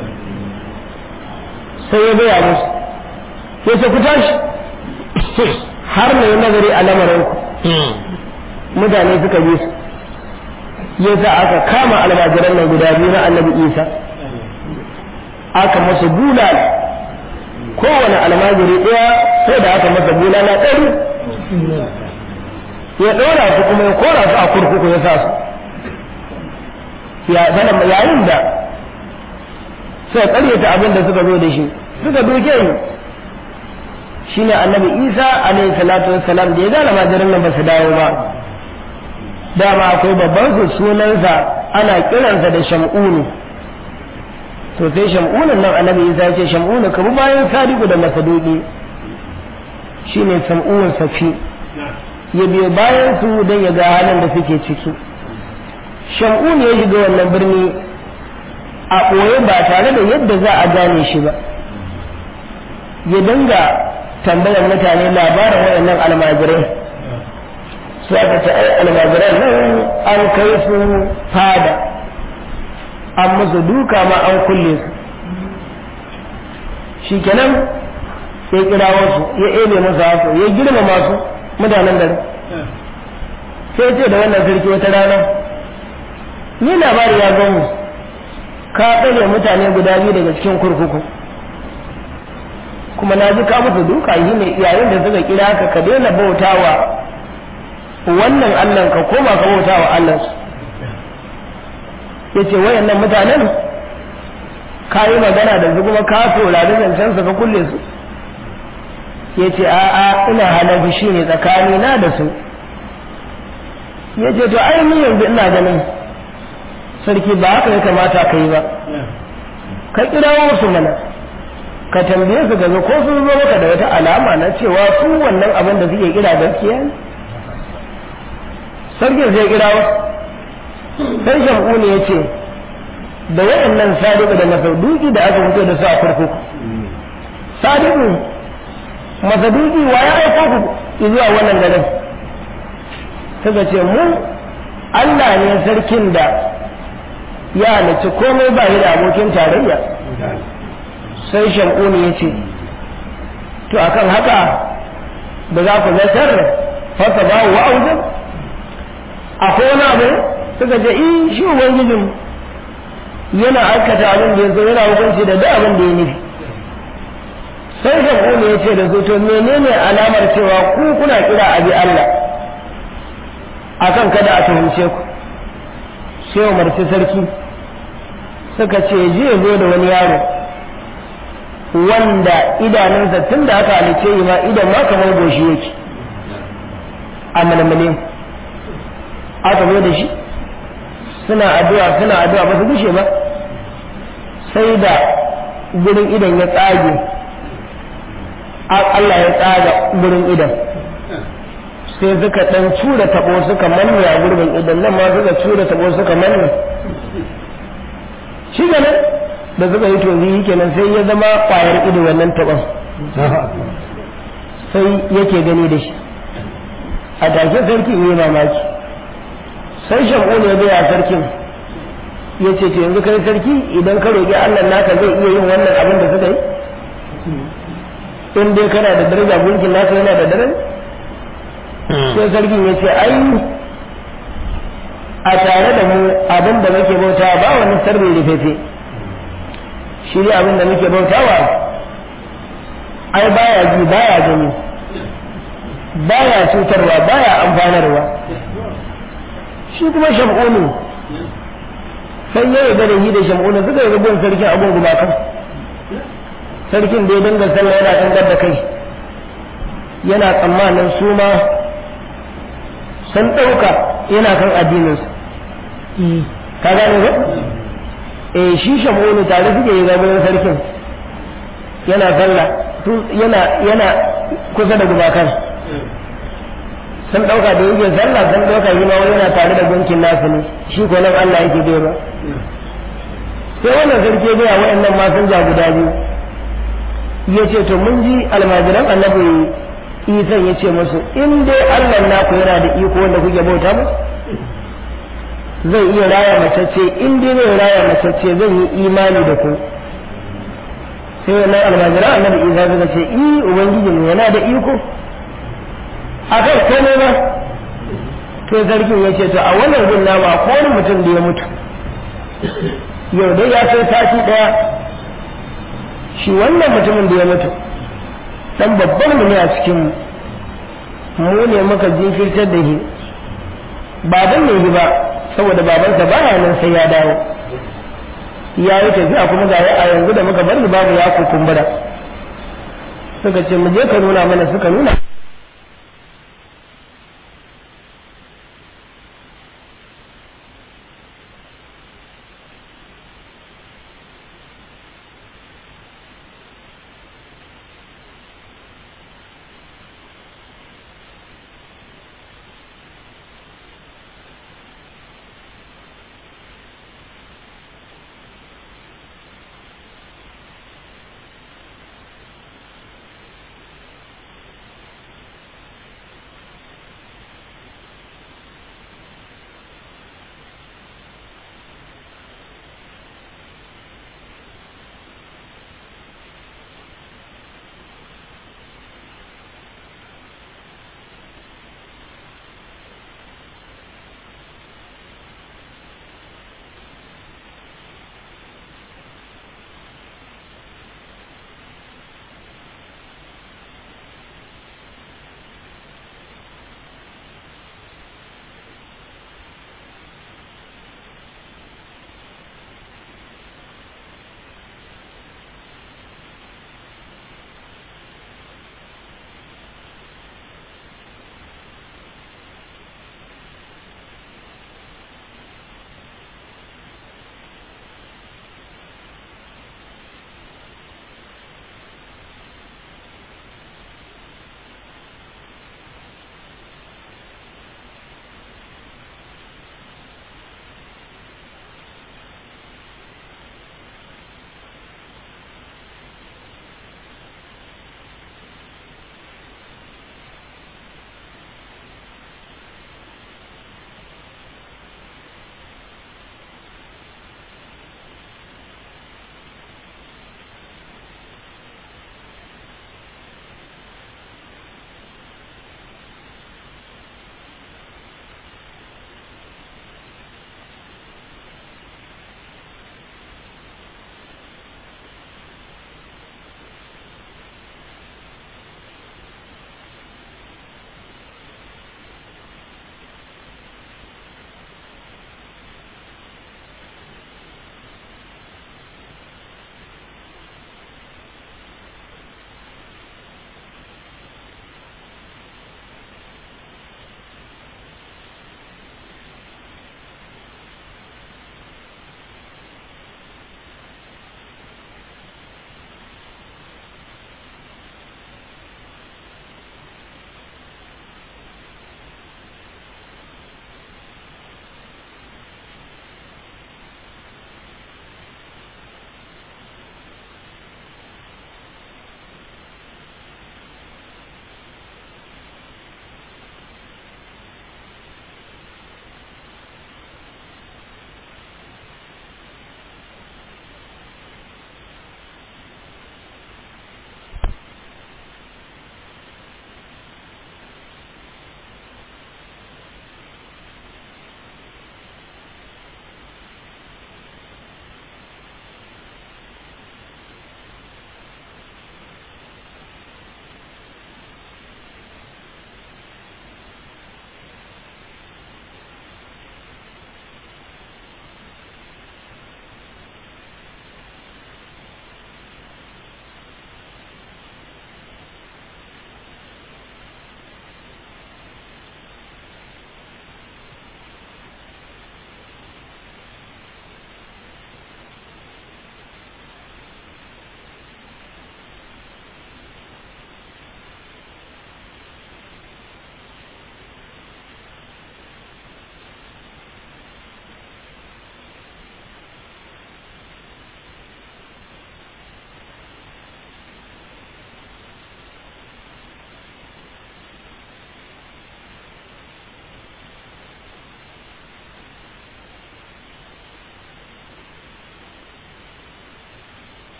sai ya gaya musu ya ce ku tashi har na yi nazari a lamarin ku mutane suka bi su ya sa aka kama almajiran nan guda biyu na annabi isa aka masa bulala kowane almajiri ɗaya sai da aka masa bulala ɗari ya ɗora su kuma ya kora su a kurkuku ya sa su ya sanar yayin da suka ƙaryata abin da suka zo da shi suka doke ni shine annabi isa alaihi salatu wassalam da ya ga almajirin nan ba su dawo ba dama akwai babban su sunansa ana kiransa da sham'unu to sai sham'unun nan annabi isa ya ce sham'unu ka bi bayan sadiku da masaduki shine sam'uwan safi ya biyo bayan su don ya ga halin da suke ciki sham'un ya shiga wannan birni a ɓoye ba tare da yadda za a gane shi ba ya dinga tambayar mutane labarin waɗannan almajirai su aka ce ai almajiran nan an kai su fada an musu duka ma an kulle su shikenan ya kira wasu ya ebe musu haka ya girmama su mutanen gari sai ce da wannan sarki wata rana ni labari ya gan mu ka tsare mutane guda biyu daga cikin kurkuku kuma na ji ka musu duka yi ne yayin da suka kira ka ka daina bautawa wannan allah ka koma ka bautawa allah su ya ce wayannan mutanen ka yi magana da su kuma ka saurari zancen su ka kulle su ya ce a'a ina halar fushi ne tsakani na da su ya ce to ai ni yanzu ina ganin sarki ba haka ya kamata ka yi ba ka kirawo su mana ka tambaye su gaza ko sun zo maka da wata alama na cewa su wannan abin da suke kira gaskiya ne sarkin zai kirawo sai shamu ne ya ce da waɗannan sadiku da masauduki da aka fito da su a kurkuku sadiku masaduki wa ya aiko ku zuwa wannan garin suka ce mu Allah ne sarkin da ya halicci komai ba da abokin tarayya sai shamuni ya ce to akan haka da za ku zartar fasa ba wa auzin akwai wani abu suka ce in shi ubangijin yana aikata abin da ya zo yana hukunci da duk abin da ya nufi sai shamuni ya ce da su to menene alamar cewa ku kuna kira abi Allah akan kada a tuhumce ku sai umarci sarki suka ce je zo da wani yaro wanda idanunsa tun da aka halice yi ma idan ma kamar goshi yake a malmalin aka zo da shi suna addu'a suna addu'a ba su gushe ba sai da gurin idan ya tsage Allah ya tsaga gurin idan sai suka dan cura tabo suka manne a gurbin idan nan ma suka cura tabo suka manne shi nan da suka yi tozi kenan sai ya zama kwayar ido wannan taban sai yake gani da shi a take sarki ne mamaki sai shamu ne bai a sarkin ya ce to yanzu kai sarki idan ka roƙi Allah naka zai iya yin wannan abin da suka yi in dai kana da daraja gunkin naka yana da daraja sai sarkin ya ce ai a tare da mu abin da muke bauta ba wani sirri rufefe shi ne abin da muke bautawa ai baya ji baya gani baya cutarwa baya amfanarwa shi kuma shamunu sai ya yi da yi da shamunu suka yi rubun sarkin abin gumakan sarkin da ya dinga sallah yana dangar da kai yana tsammanin su ma sun ɗauka yana kan addininsu ka gane ba eh shi shamunu tare suke yi gaban sarkin yana sallah yana yana kusa da gumakan sun ɗauka da yake sallah sun ɗauka shi ma wani yana tare da gunkin nasu ne shi ko nan Allah yake bai ba sai wannan sarki bai wa'annan ma sun ja guda biyu ya ce to mun ji almajiran annabi isan ya ce musu in dai Allah naku yana da iko wanda kuke bauta mu zai iya raya macece in dai zai raya macece zan yi imani da ku sai wannan almajiran annabi isa suka ce i ubangiji ne yana da iko akai komai ba to sarkin ya ce to a wannan gun nama ko wani mutum da ya mutu yau dai ya kai sati daya shi wannan mutumin da ya mutu dan babban mu ne a cikin mu ne muka jinkirtar da shi ba dan ne ba saboda babansa baya nan sai ya dawo ya yi tafiya kuma ga a yanzu da muka bar babu ya kukumbura suka ce mu je ka nuna mana suka nuna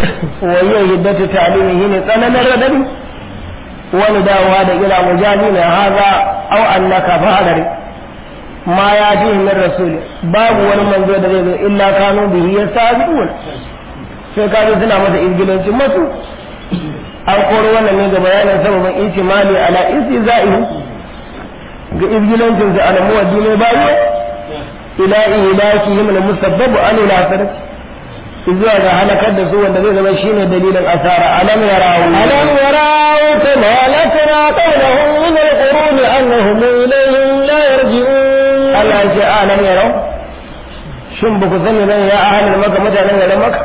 وهي هدة تعليمه نتنا الردد ونداوها إلى مجازين هذا أو أنك فهدر ما يأتيه من رسول باب ولمن زود إلا كانوا به يستهزئون sai ka ji suna masa izgilancin masu an koro wannan ne ga bayanin sababin ihtimali ala istizaihi ga izgilancin su ala muwaddi ne bayo ila ilakihim al musabbabu an ila sarki zuwa ga halakar da su wanda zai zama shine dalilin asara alam yarawu ألم يروا كما أهلكنا قبلهم من القرون أنهم إليهم لا يرجعون Allah ya ce alam yarau shin ba ku sani bane ya ahalin maka mutanen garin maka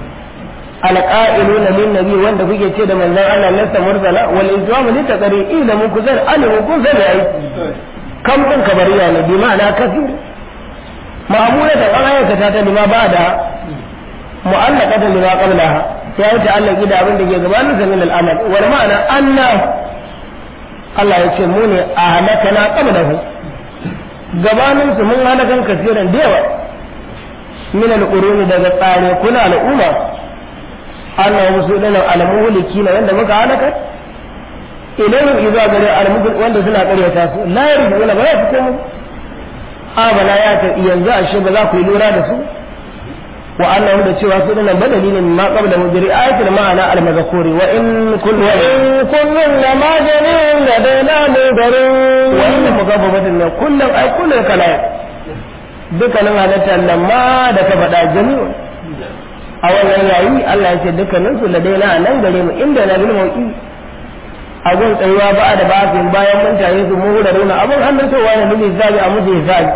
alqa'iluna lin nabi wanda kuke ce da manzon Allah lasta mursala wal ijwamu li taqri ila mun kuzar alimu kun sani ai kam din kabariya ne bi ma'ana kafir ma'amula da an aikata ta lima ba da mu'allaqatan lima qablaha ya yi ta'allaqi da abin da ke gabanin sa min al-amal wal ma'ana anna Allah ya ce mu ne a halakana qablahu gabanin su mun halakan kasiran da yawa min al-quruni daga tsare kuna al'umma annahu musulun al-muhliki na wanda muka halaka ilayhim idza gare al wanda suna karyata su la yarjuna ba za su komo a bala ya ta yanzu ashe ba za ku yi lura da su wa annahu da cewa su dinan badali ne ma qabla mujri ayatul ma'ana al-mazkuri wa in kullu wa in كل لما جميع لدينا مدرون wa inna mugabbatin ne kullum ai kullum kala dukkanin halittar nan ma da ka faɗa jami'un a wannan yayi Allah ya ce dukkanin su ladaina a nan gare mu inda na bil mauki a gun tsayuwa ba da bafin bayan mun taye su mu da runa abun hannun towa ne bil hisabi a musu hisabi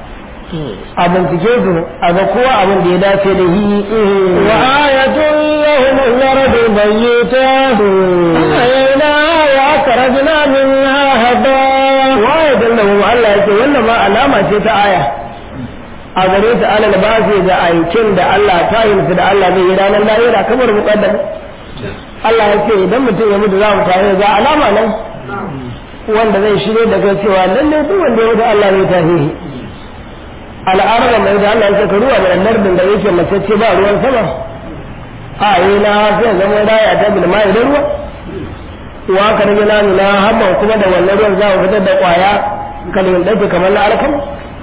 a bincike su a ga kowa abin da ya dace da yi وآية لهم الأرض ميتة أحييناها وأخرجنا منها هباء waye dallahu Allah ya ce wannan ma alama ce ta aya a gare su alal basi da aikin da Allah ta yi su da Allah zai yi ranar lahira kamar muqaddam Allah ya ce idan mutum ya mutu za mu tare ga alama nan wanda zai shirye da kai cewa lalle duk wanda ya mutu Allah zai tafi shi al'araba mai da Allah ya ce ka ruwa da lardin da yake mace ce ba ruwan sama a yi na sai zama raya ta bilma da ruwa wa ka rage na nuna hamman kuma da wannan ruwan za mu fitar da kwaya kalin ɗauke kamar na alkam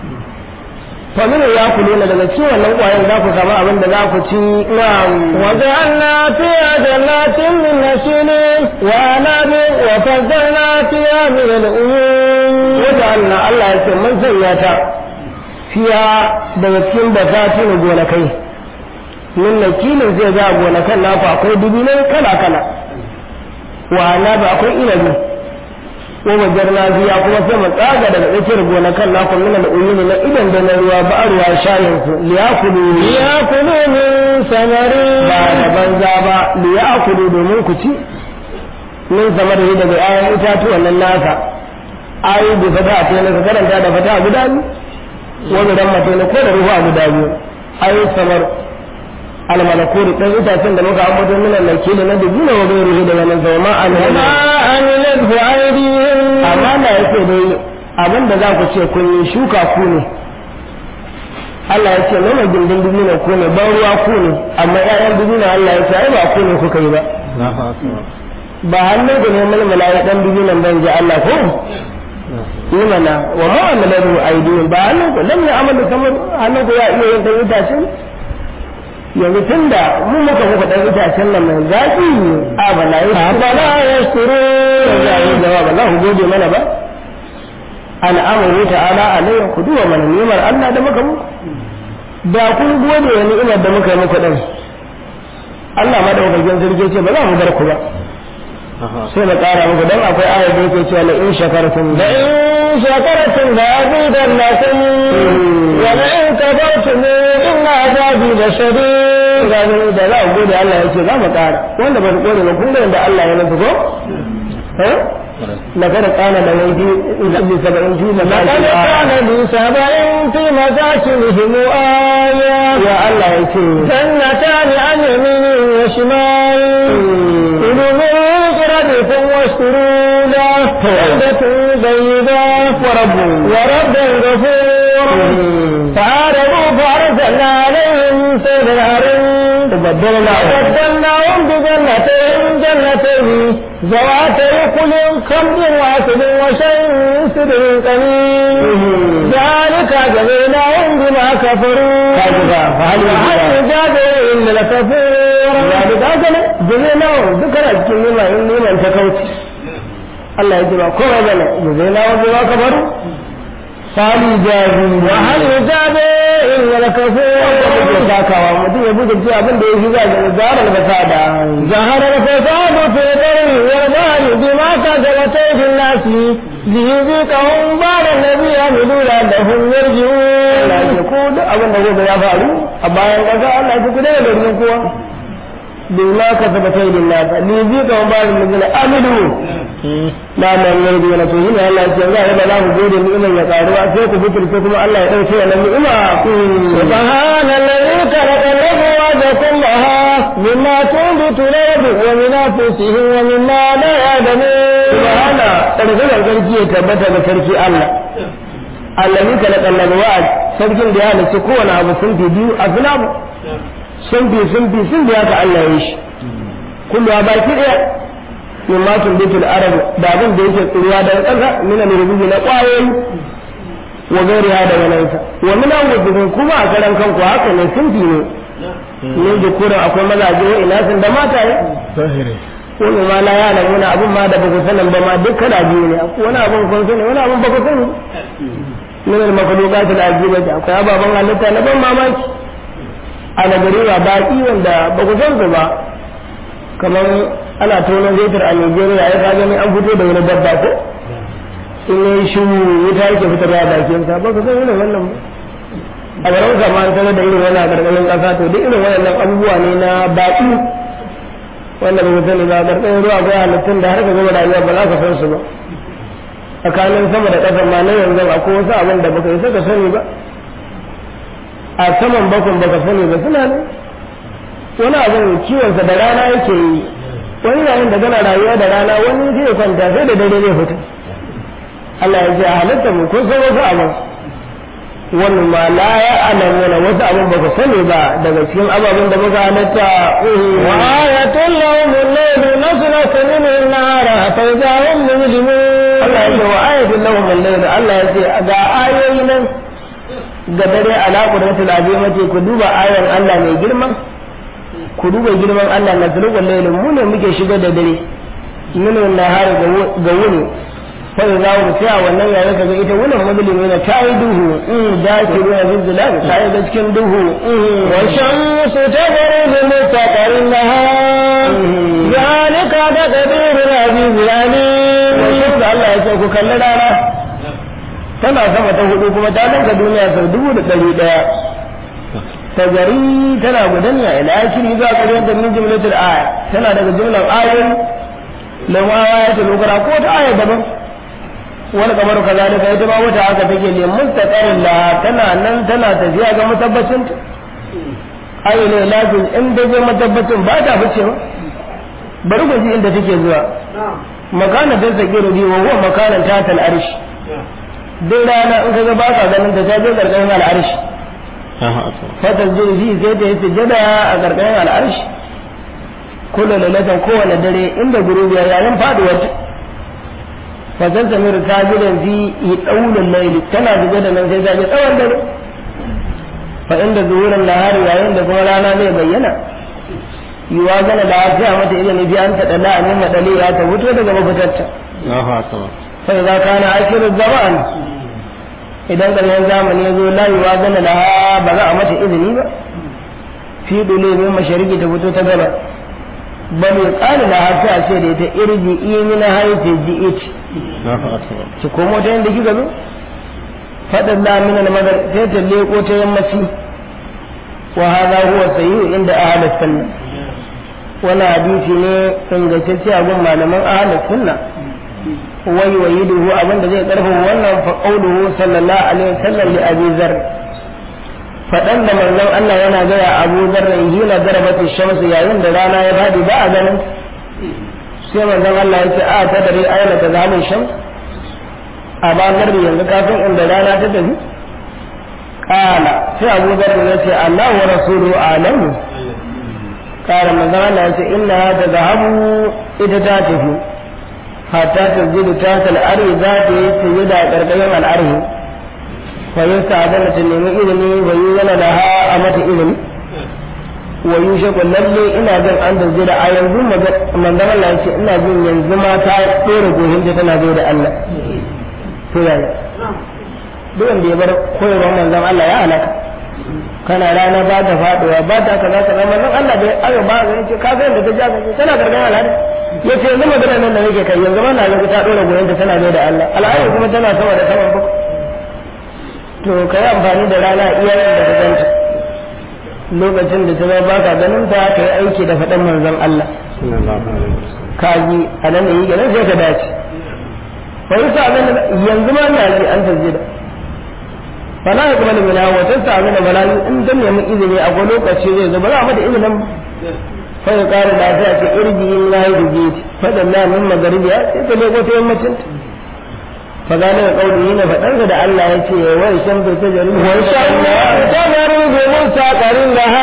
famin ya ku nuna daga cikin wannan kwayan za ku samu abin da za ku ci na وجعلنا فيها جنات من نخيل وأعناب وفجرنا فيها من العيون wata Allah Allah ya ce mun sanya ta fiya daga cikin basati na gonakai min nakilin zai ga gonakan naku akwai dubinai kala kala wa na ba akwai inabi ko wajar na biya kuma sai mu tsaga daga tsakiyar gonakan naku min al-uyuni na idan da na ruwa ba ruwa shayin su liyakulu ليأكلوا من ثمره ba da banza ba liyakulu domin ku ci min samar daga ayan itatuwan nan nasa ayi bi fata a tsaye ka karanta da fata a guda biyu wani ran mace ne ko da ruhu a guda biyu ayi samar almalakuri dan itacen da muka ambato min al-nakili na dubina wa gairuhu daga nan zama وما alhama عملته أيديهم amma na yake dai abin da za ku ce kun yi shuka ku ne Allah ya ce nuna gindin dubina ku ne ban ruwa ku ne amma ƴaƴan dubina Allah ya ce ai ba ku ne kuka yi ba ba hannun ku ne mulmula ya dan dubinan ban ji Allah ko yi mana wa ma amalahu aidihim ba hannun ku lam ya'malu kamar hannun ku ya iya yin dan itacen yanzu tunda mu muka muka dan itacen nan mai zaki a bala yi أفلا يشكرون ya yi jawab Allah ku gode mana ba al'amuru ta'ala alayhi ku duwa mana ni'imar Allah da muka muku da kun gode wa ni'imar da muka yi muku din Allah ma da ubangijan sarki ce ba za mu bar ku ba sai na ƙara muku dan akwai ayar da yake cewa la in shakartum la لئن شكرتم لأزيدنكم ولئن كفرتم إن عذابي لشديد ga gani da za ku gode Allah ya ce za mu ƙara wanda ba su gode ba kun ga yadda Allah ya nufi ko eh لقد قال لويدي بسبعين في لقد مساجد كان لسبع في مساكنهم آية يا الله يسير جنتان عن يمين وشمال كلوا من رزقكم واشكروا له بلدة طيبة ورب ورب غفور فعارضوا فأرسلنا عليهم سيل العرم baddalna وبدلناهم بجنتين جنتين ذواتي كل خمر واسد وشيء سدر قليل ذلك جزيناهم بما كفروا كذبا فهل وهل يجازي إلا الكفور ذلك هذا جزينا ذكر cikin nima in niman ta kauce Allah ya ce ba kowa bane jazina wa bima kafaru sali jazi وهل يجازي إلا da الكفور sakawa mutum ya buga ce abin da ya fi zaga da zarar fasada ظهر الفساد في البر والبحر بما كسبت أيدي الناس ليذيقهم بعد الذي عملوا لعلهم Allah يرجعون ya ko duk abin da gobe ya faru a bayan ƙasa Allah ya ku daga garin kowa bima ka saba kai din nasa ni bi ka ba da mijina amilu na nan ne da yana to yin Allah ya ce za a ba za ku gode ni'imar ya karuwa sai ku butulce kuma Allah ya dauke wannan ni'ima ku سبحان الذي خلق الأزواج كلها مما تنبت الأرض ومن أنفسهم ومما لا يعلمون subhana tsarkakar sarki ya tabbata ga sarki Allah allazi khalaqa al-azwaj sarkin da ya halicci kowane abu sun fi biyu a filamu sun fi sun fi sun fi haka Allah ya yi shi kullu ya baki daya min ma tun bitul arab da abin da yake tsiruwa daga ƙasa min al-rububi na ƙwayoyi wa gairi ha daga nan sa wa min an kuma a karan kanku haka ne sun fi ne ne da kuran akwai mazaje wa ina sun da mata wani ma la yana wani abun ma da baka sanin ba ma duk kana biyu ne wani abun kun sani wani abun baka sani min al makhluqat al ajibati akwai ababan halitta na ban mamaki a nagari ba baki wanda ba ku san su ba kamar ana tonon zetar a Nigeria ya ka gani an fito da wani dabba ko in yi shi wuta yake fitar da bakin sa ba ku san irin wannan ba a garin kama an sanar da irin wannan a ƙarƙashin ƙasa to duk irin wannan abubuwa ne na baki wanda ba ku sani ba ƙarƙashin ruwa akwai halittun da har ka gama rayuwa ba za ka san su ba tsakanin sama da ƙasa ma na yanzu akwai wasu abin da baka isa ka sani ba a saman bakon baka sani ba suna ne wani abin kiwonsa da rana yake yi wani yayin da gana rayuwa da rana wani zai kwanta sai da dare zai fita Allah ya ce a halitta mu kun san wasu abin wannan ma la ya alamuna wasu abin baka sani ba daga cikin ababen da muka halitta وآية لهم الليل نسلك منه النهار فإذا هم مجرمون Allah ya ce wa ayatul lahum al-layl Allah ya ce ga ayoyi nan ga dare ala qudratul azimati ku duba ayan Allah mai girma ku duba girman Allah na zulul layl mu ne muke shiga da dare minu nahari ga wuni sai za mu tsaya wannan yayin kaga ita wannan mazlimi ne ta yi duhu in da ke ruwa zilzal ta yi da cikin duhu والشمس تغرب مستقر لها ذلك تقدير العزيز العليم wannan da Allah ya ce ku kalli rana tana sama ta hudu kuma ta danka duniya sau dubu da ɗari ɗaya ta gari tana gudanya ila akiri zuwa ƙarshen da min jumlatul aya tana daga jumlar ayoyi lamma aya ta lokara ko ta aya daban wani kamar kazalika ita ma wata haka take ne mustaqarin la tana nan tana tafiya ga mutabbacin ta ayi ne lafin in da je mutabbacin ba ta fice ba bari ku ji inda take zuwa makana ta sakiru bi wa huwa makanan ta tal arshi duk rana in kaga ba ka ganin ta ta je karkashin al'arshi fatar jirgi sai ta yi sujada a karkashin al'arshi kullu lalatan kowane dare inda gurubiya yayin faduwar ta fatar samir ta gidan fi yi ɗaunin laili tana zuba da nan sai ta je tsawon dare fa inda zuwurin lahari yayin da kuma rana zai bayyana yiwa gana da lafiya mata idan bi an taɗa la'anin maɗali ya ta fito daga mafitarta sai za ka na ashirin zaman idan ƙarshen zamani ya zo layuwa gana da ba za a mata izini ba fi dole min mashariki ta fito ta gaba bal ya ƙali da har sai a ce da ita irji imi na haife ji it ki komo ta yadda kika zo faɗin lamina na madar sai ta leƙo ta yammaci wa hada huwa sayyu inda ahlus sunna wani hadisi ne ingantacce a gun malaman ahlus sunna wai wayiduhu abinda zai karfafa wannan fa qauluhu sallallahu alaihi wasallam li abi zar fadan da manzon Allah yana gaya Abu Dharr hina darabati shamsu yayin da rana ya fadi ba a ganin sai manzon Allah ya ce a ta dare aina ta zamun shams a ba garbi yanzu kafin inda rana ta tafi kala sai Abu Dharr ya ce Allah wa rasuluhu alamu ƙara manzon Allah ya ce inna ta zahabu ita ta tafi hatta ta zidu ta al'ari za ta yi sujuda a ƙarƙashin al'arhi fa yin sa'adana ta nemi ilimi wa yi yana da ha a mata ilimi wa yi shaƙo lalle ina jin an da zira a yanzu manzon Allah ya ce ina jin yanzu ma ta ɗora gohinta tana zai da Allah to yaya duk wanda ya bar koyarwar manzon Allah ya halaka kana rana ba ta faduwa ba ta kaza kaza manzon Allah bai aka ba ga yace ka san da ta jaka ce tana gargan al'ada yace yanzu magana nan da nake kai yanzu ba na ga ta dora goyon ta tana bai da Allah al'ada kuma tana sama da saman ba to kai amfani da rana iyayen da ka ganta lokacin da ta ba baka ganin ta ka yi aiki da faɗan manzon Allah ka ji a nan da yi ganin sai ka dace wani sa yanzu ma na ji an tasjida fala ya kuma limina wa ta sami da bala'i in dan nemi izini a wani lokaci zai zo ba za a mata izinin fa ya kara lafiya ce irgi in na yi dubi fa da na min magaribiya sai ta leko ta yammacin fa gane da kauli ne faɗan da Allah ya ce wa shan ta jari wa shan ta jari bi mustaqarin laha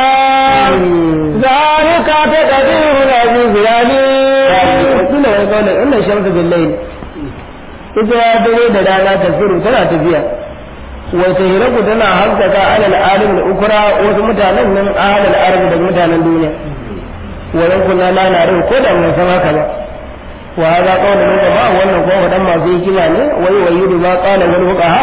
zalika taqdiru al-aziz al-alim kila wani kauli inna shamsu bil layl ita ya dare da rana tafiru tana tafiya wata hiraku tana haskaka alal alim da ukura wasu mutanen nan alal arzi da mutanen duniya wajen kuna na na rai ko da mun san haka ba wa hada qawlan min ba wannan ko wadan masu hikima ne wai wai yudu ma qala wal fuqaha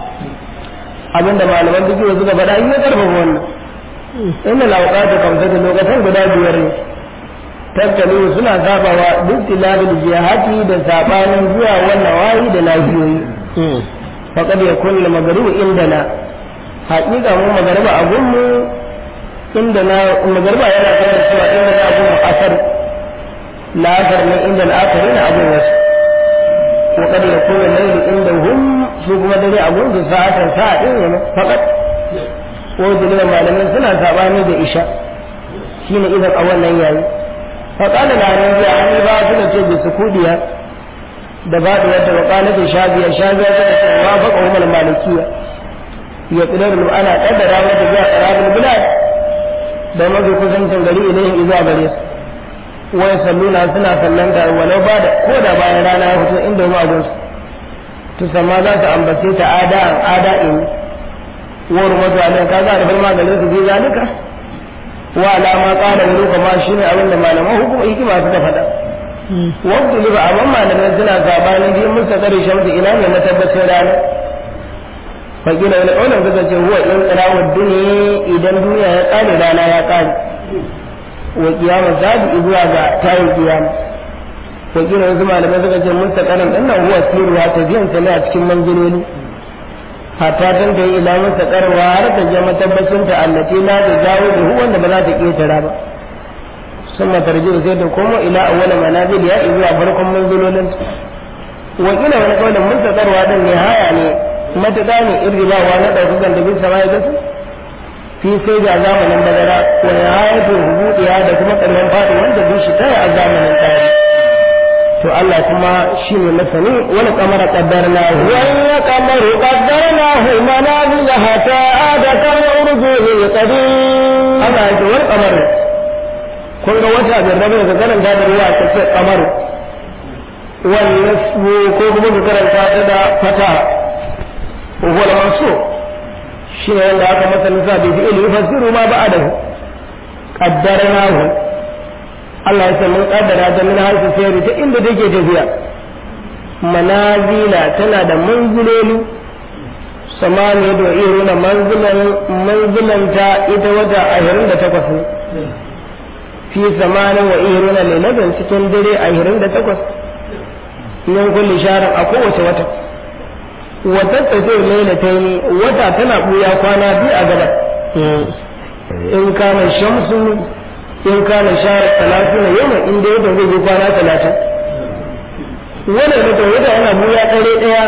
abinda malaman duk suka faɗa in ya karfafa wannan inna lawqatu kamsatu lokacin guda biyar ne tattali suna sabawa duk tilabil jihati da sabanin zuwa wannan wayi da lafiyoyi faƙad ya kulle magaribu inda na haƙiƙa mu magariba a gunmu inda na magariba yana kan cewa inda na abun asar la'asar ne inda la'asar na abun wasu faƙad ya kulle laili inda hum su kuma dare a gunsu sa'atan sa'a ɗin ne faƙad ko dalilin malamai suna saɓani da isha shine idan a wannan yayi faƙada na nan biya an ba su da ce bisu kudiya da baɗi wata waƙalatin shabiya shabiya ta ce wa faƙa umar malikiya ya ƙidar ana ƙaddara mata zuwa ƙarabin bilad da mafi kusancin gari ilayhim izuwa gare su wai salluna suna sallanta walau ba da ko da bayan rana ya fito inda mu abin su to sama za su ambace ta ada'an ada'in wa rumatu alayhi kaga da farma gare su bi zalika wa alama qala wani kuma shine abin da malaman hukuma hikima suka faɗa wadda liba amma malamai suna sabanin biyu musa kare shamsu ina ne na tabbacin rana fakila wani ƙaunar suka ce huwa in tsirawar duniya idan duniya ya ƙare rana ya ƙare wa kiyama zabi zuwa ga tayin kiyama wakilin wasu malamai suka ce musa karan ɗin nan huwa siruwa tafiyan sa ne a cikin manziloli hatta tan ta yi ila musa karwa har ta je matabbacin ta allati la ta jawo da hu wanda ba za ta ƙetara ba ثم ترجع sai ta komo ila awwala manazil ya zuwa farkon manzilolin wakila wani kaulin mun tsakarwa din nihaya ne matuƙa ne irgibawa na ɗaukakan da bin sama ya gasu fi sai ga zamanin bazara wa nihayatul hubudiya da kuma ƙarshen faɗi wanda bin shi tare a zamanin tsari to Allah kuma shi ne masani wani kamar qaddarnahu wani kamar qaddarnahu manazil hatta ada kan urjul qadim Allah ya ce wani kamar kun ga wata da rabu ka karanta da ruwa ta ce kamar wannan ko kuma ka karanta ta da fata wal mansu shi ne wanda aka masa nisa bi fi'il yufassiru ma ba'dahu qaddarnahu Allah ya ce mun kaddara ta min harfi sayri ta inda take tafiya manazila tana da manziloli samani da iruna manzilan manzilanta ita wata ashirin da takwas ne fi samanin wa iruna lailatan cikin dare ashirin da takwas min kulli sharin a kowace wata wata tafiyar lailatai ne wata tana buya kwana biyu a gaba in kana shamsu in kana shahar talatin yau in dai wata zai yi kwana talatin wannan mutum wata yana buya ɗare ɗaya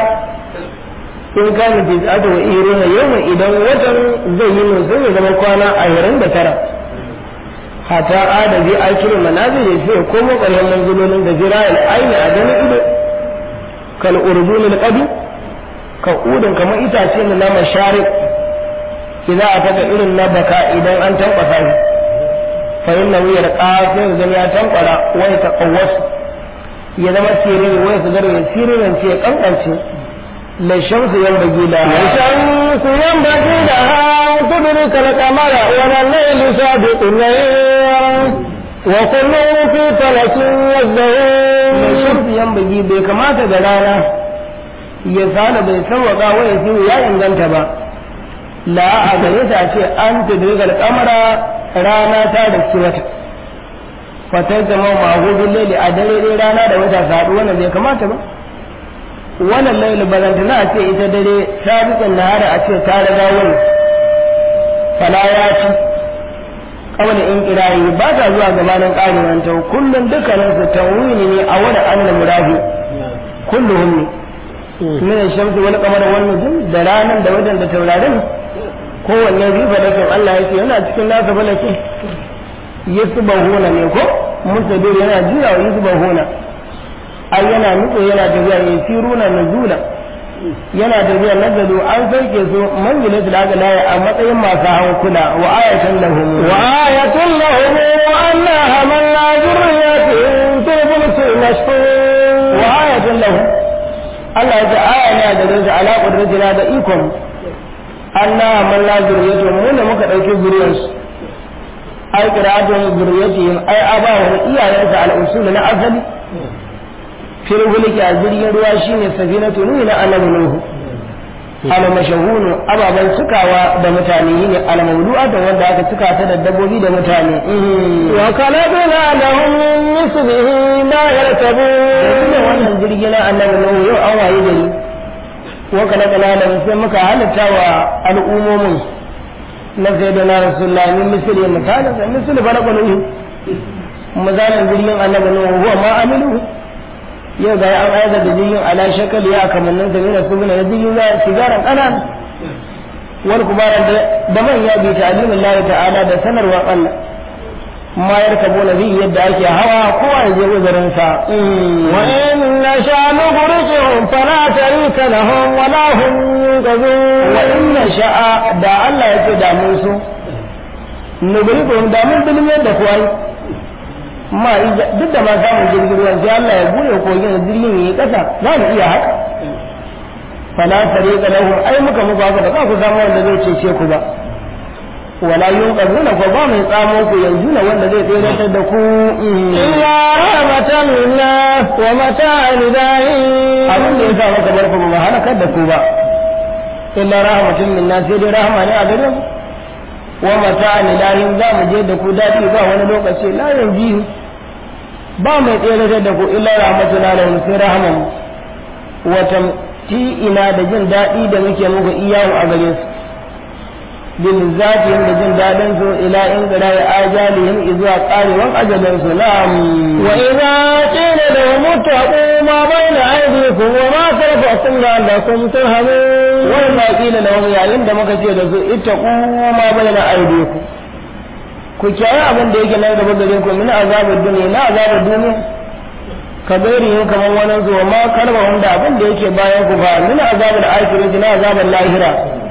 in kana tis'atu wa iruna yau idan watan zai yi musu ya zama kwana ashirin da tara hata adabi akirin manazir ya fiye komo ƙarshen manzilolin da jira'il aini a ganin ido kal urdunil qadi ka udin kamar itace ne na mashari idan a taka irin na baka idan an tambasa shi fa inna wuyar ƙafin zan ya tankwara wai ta ƙawwasu ya zama siriri wai su zarwe siririn ce ya kankance la shamsu yan bagi da الشمس ينبغي لها أن تدرك القمر ولا الليل سابق الليل وكل في فلك la يسبحون shamsu yan bagi bai kamata da rana ya sala bai sauwaka wai ya ya inganta ba la a gare ta ce an tudrigal kamara rana ta da ci wata fatar zama mahudin laili a dare dai rana da wata su haɗu wannan bai kamata ba wannan laili balantana a ce ita dare sabiqin nahara a ce ta riga wani fala ya ci kawai in kirayi ba ta zuwa gabanin ƙarin ta kullum dukkanin su tawini ne a wani an murafi kulluhum ne min shamsu wal qamar wal nujum da ranan da wajen da taurarin kowanne bi falakin Allah yake yana cikin nasa falakin yasbahuna ne ko musabir yana juya wa yasbahuna ai yana nutso yana tafiya yasiruna nuzula yana tafiya nazalu an sauke su manzilat da aka laya a matsayin masu hankula wa ayatan lahum وآية لهم أنا حملنا ذريتهم في الفلك المشحون wa ayatan lahum Allah ya ce aya ne da rinsa ala qudratina da ikon Allah man la zuriyatu mu ne muka dauki zuriyarsu ai qira'atun zuriyatihim ai abahu iyayensa al-usul na asali fil hulki a jirgin ruwa shine safinatu nuhi na annabi nuhu al mashahunu ababan cikawa da mutane ne al mawdu'atan wanda aka cika ta da dabbobi da mutane وخلقنا لهم من مثله ما da يركبون wannan jirgi na annabi nuhu yau an waye gari wa kana kana da sai muka halitta wa al'ummomin na sayyidina rasulullahi min misli misalin da misli falaka nuhu misalin jirgin annabi nuhu huwa ma amilu yau ga an aika da jirgin ala shakali ya kamannin sa mina su na jirgin za sigaran kanan wal kubaran da manya bi ta'limin Allah ta'ala da sanarwa Allah ma yarkabuna bi yadda ake hawa kowa ya je uzurin sa وإن نشاء نغرقهم فلا شريك لهم ولا هم ينقذون wa inna sha'a da Allah ya ce da mun so nubrikum da mun bilmiyar da kuwa ma ija- duk da ma samun jirgin ruwan sai Allah ya bude kogin da jirgin yayi kasa za mu iya haka fala tariqa lahu ai muka muku haka ba za ku samu wanda zai cece ku ba wala yunqazuna ko ba mai tsamo ku yanzu na wanda zai tsere da ku إلا رحمة منا ومتاع لدائم abin da ya sa maka barka ba halakar da ku ba illa rahmatun minna sai dai rahama ne a gare mu wa mata'an ilahin za mu je da ku dadi ba wani lokaci la yanzu ba mai tsere da ku illa rahmatuna lahum sai rahaman wa tamti'ina da jin daɗi da muke muku iyawu a gare su bil zatihim da jin daɗin su ila in gara ya ajalihim izuwa ƙarewan ajalin su na'am وإذا قيل لهم اتقوا ما بين أيديكم وما خلفكم لعلكم ترهبون wai ma kila lahum yayin da muka ce da su ittaqu ma bayna aydikum ku kiyaye abin da yake nan gaba gare ku min azabar duniya na azabar duniya ka gairi yin kamar wani zuwa ma kalma wanda abin da yake bayan ku fa min azabar akhirati na azabar lahira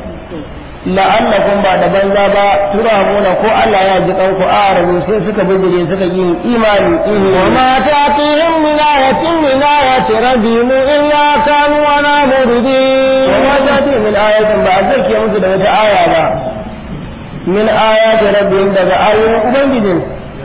la'allakum ba da banza ba turhamuna ko Allah ya ji kanku a rabu sai suka bijire suka yi imani وما تأتيهم من آية من آيات ربهم إلا كانوا عنها معرضين وما تأتي من آية بعد ذلك يمس da wata aya ba min ayati rabbihim daga ayoyin ubangijin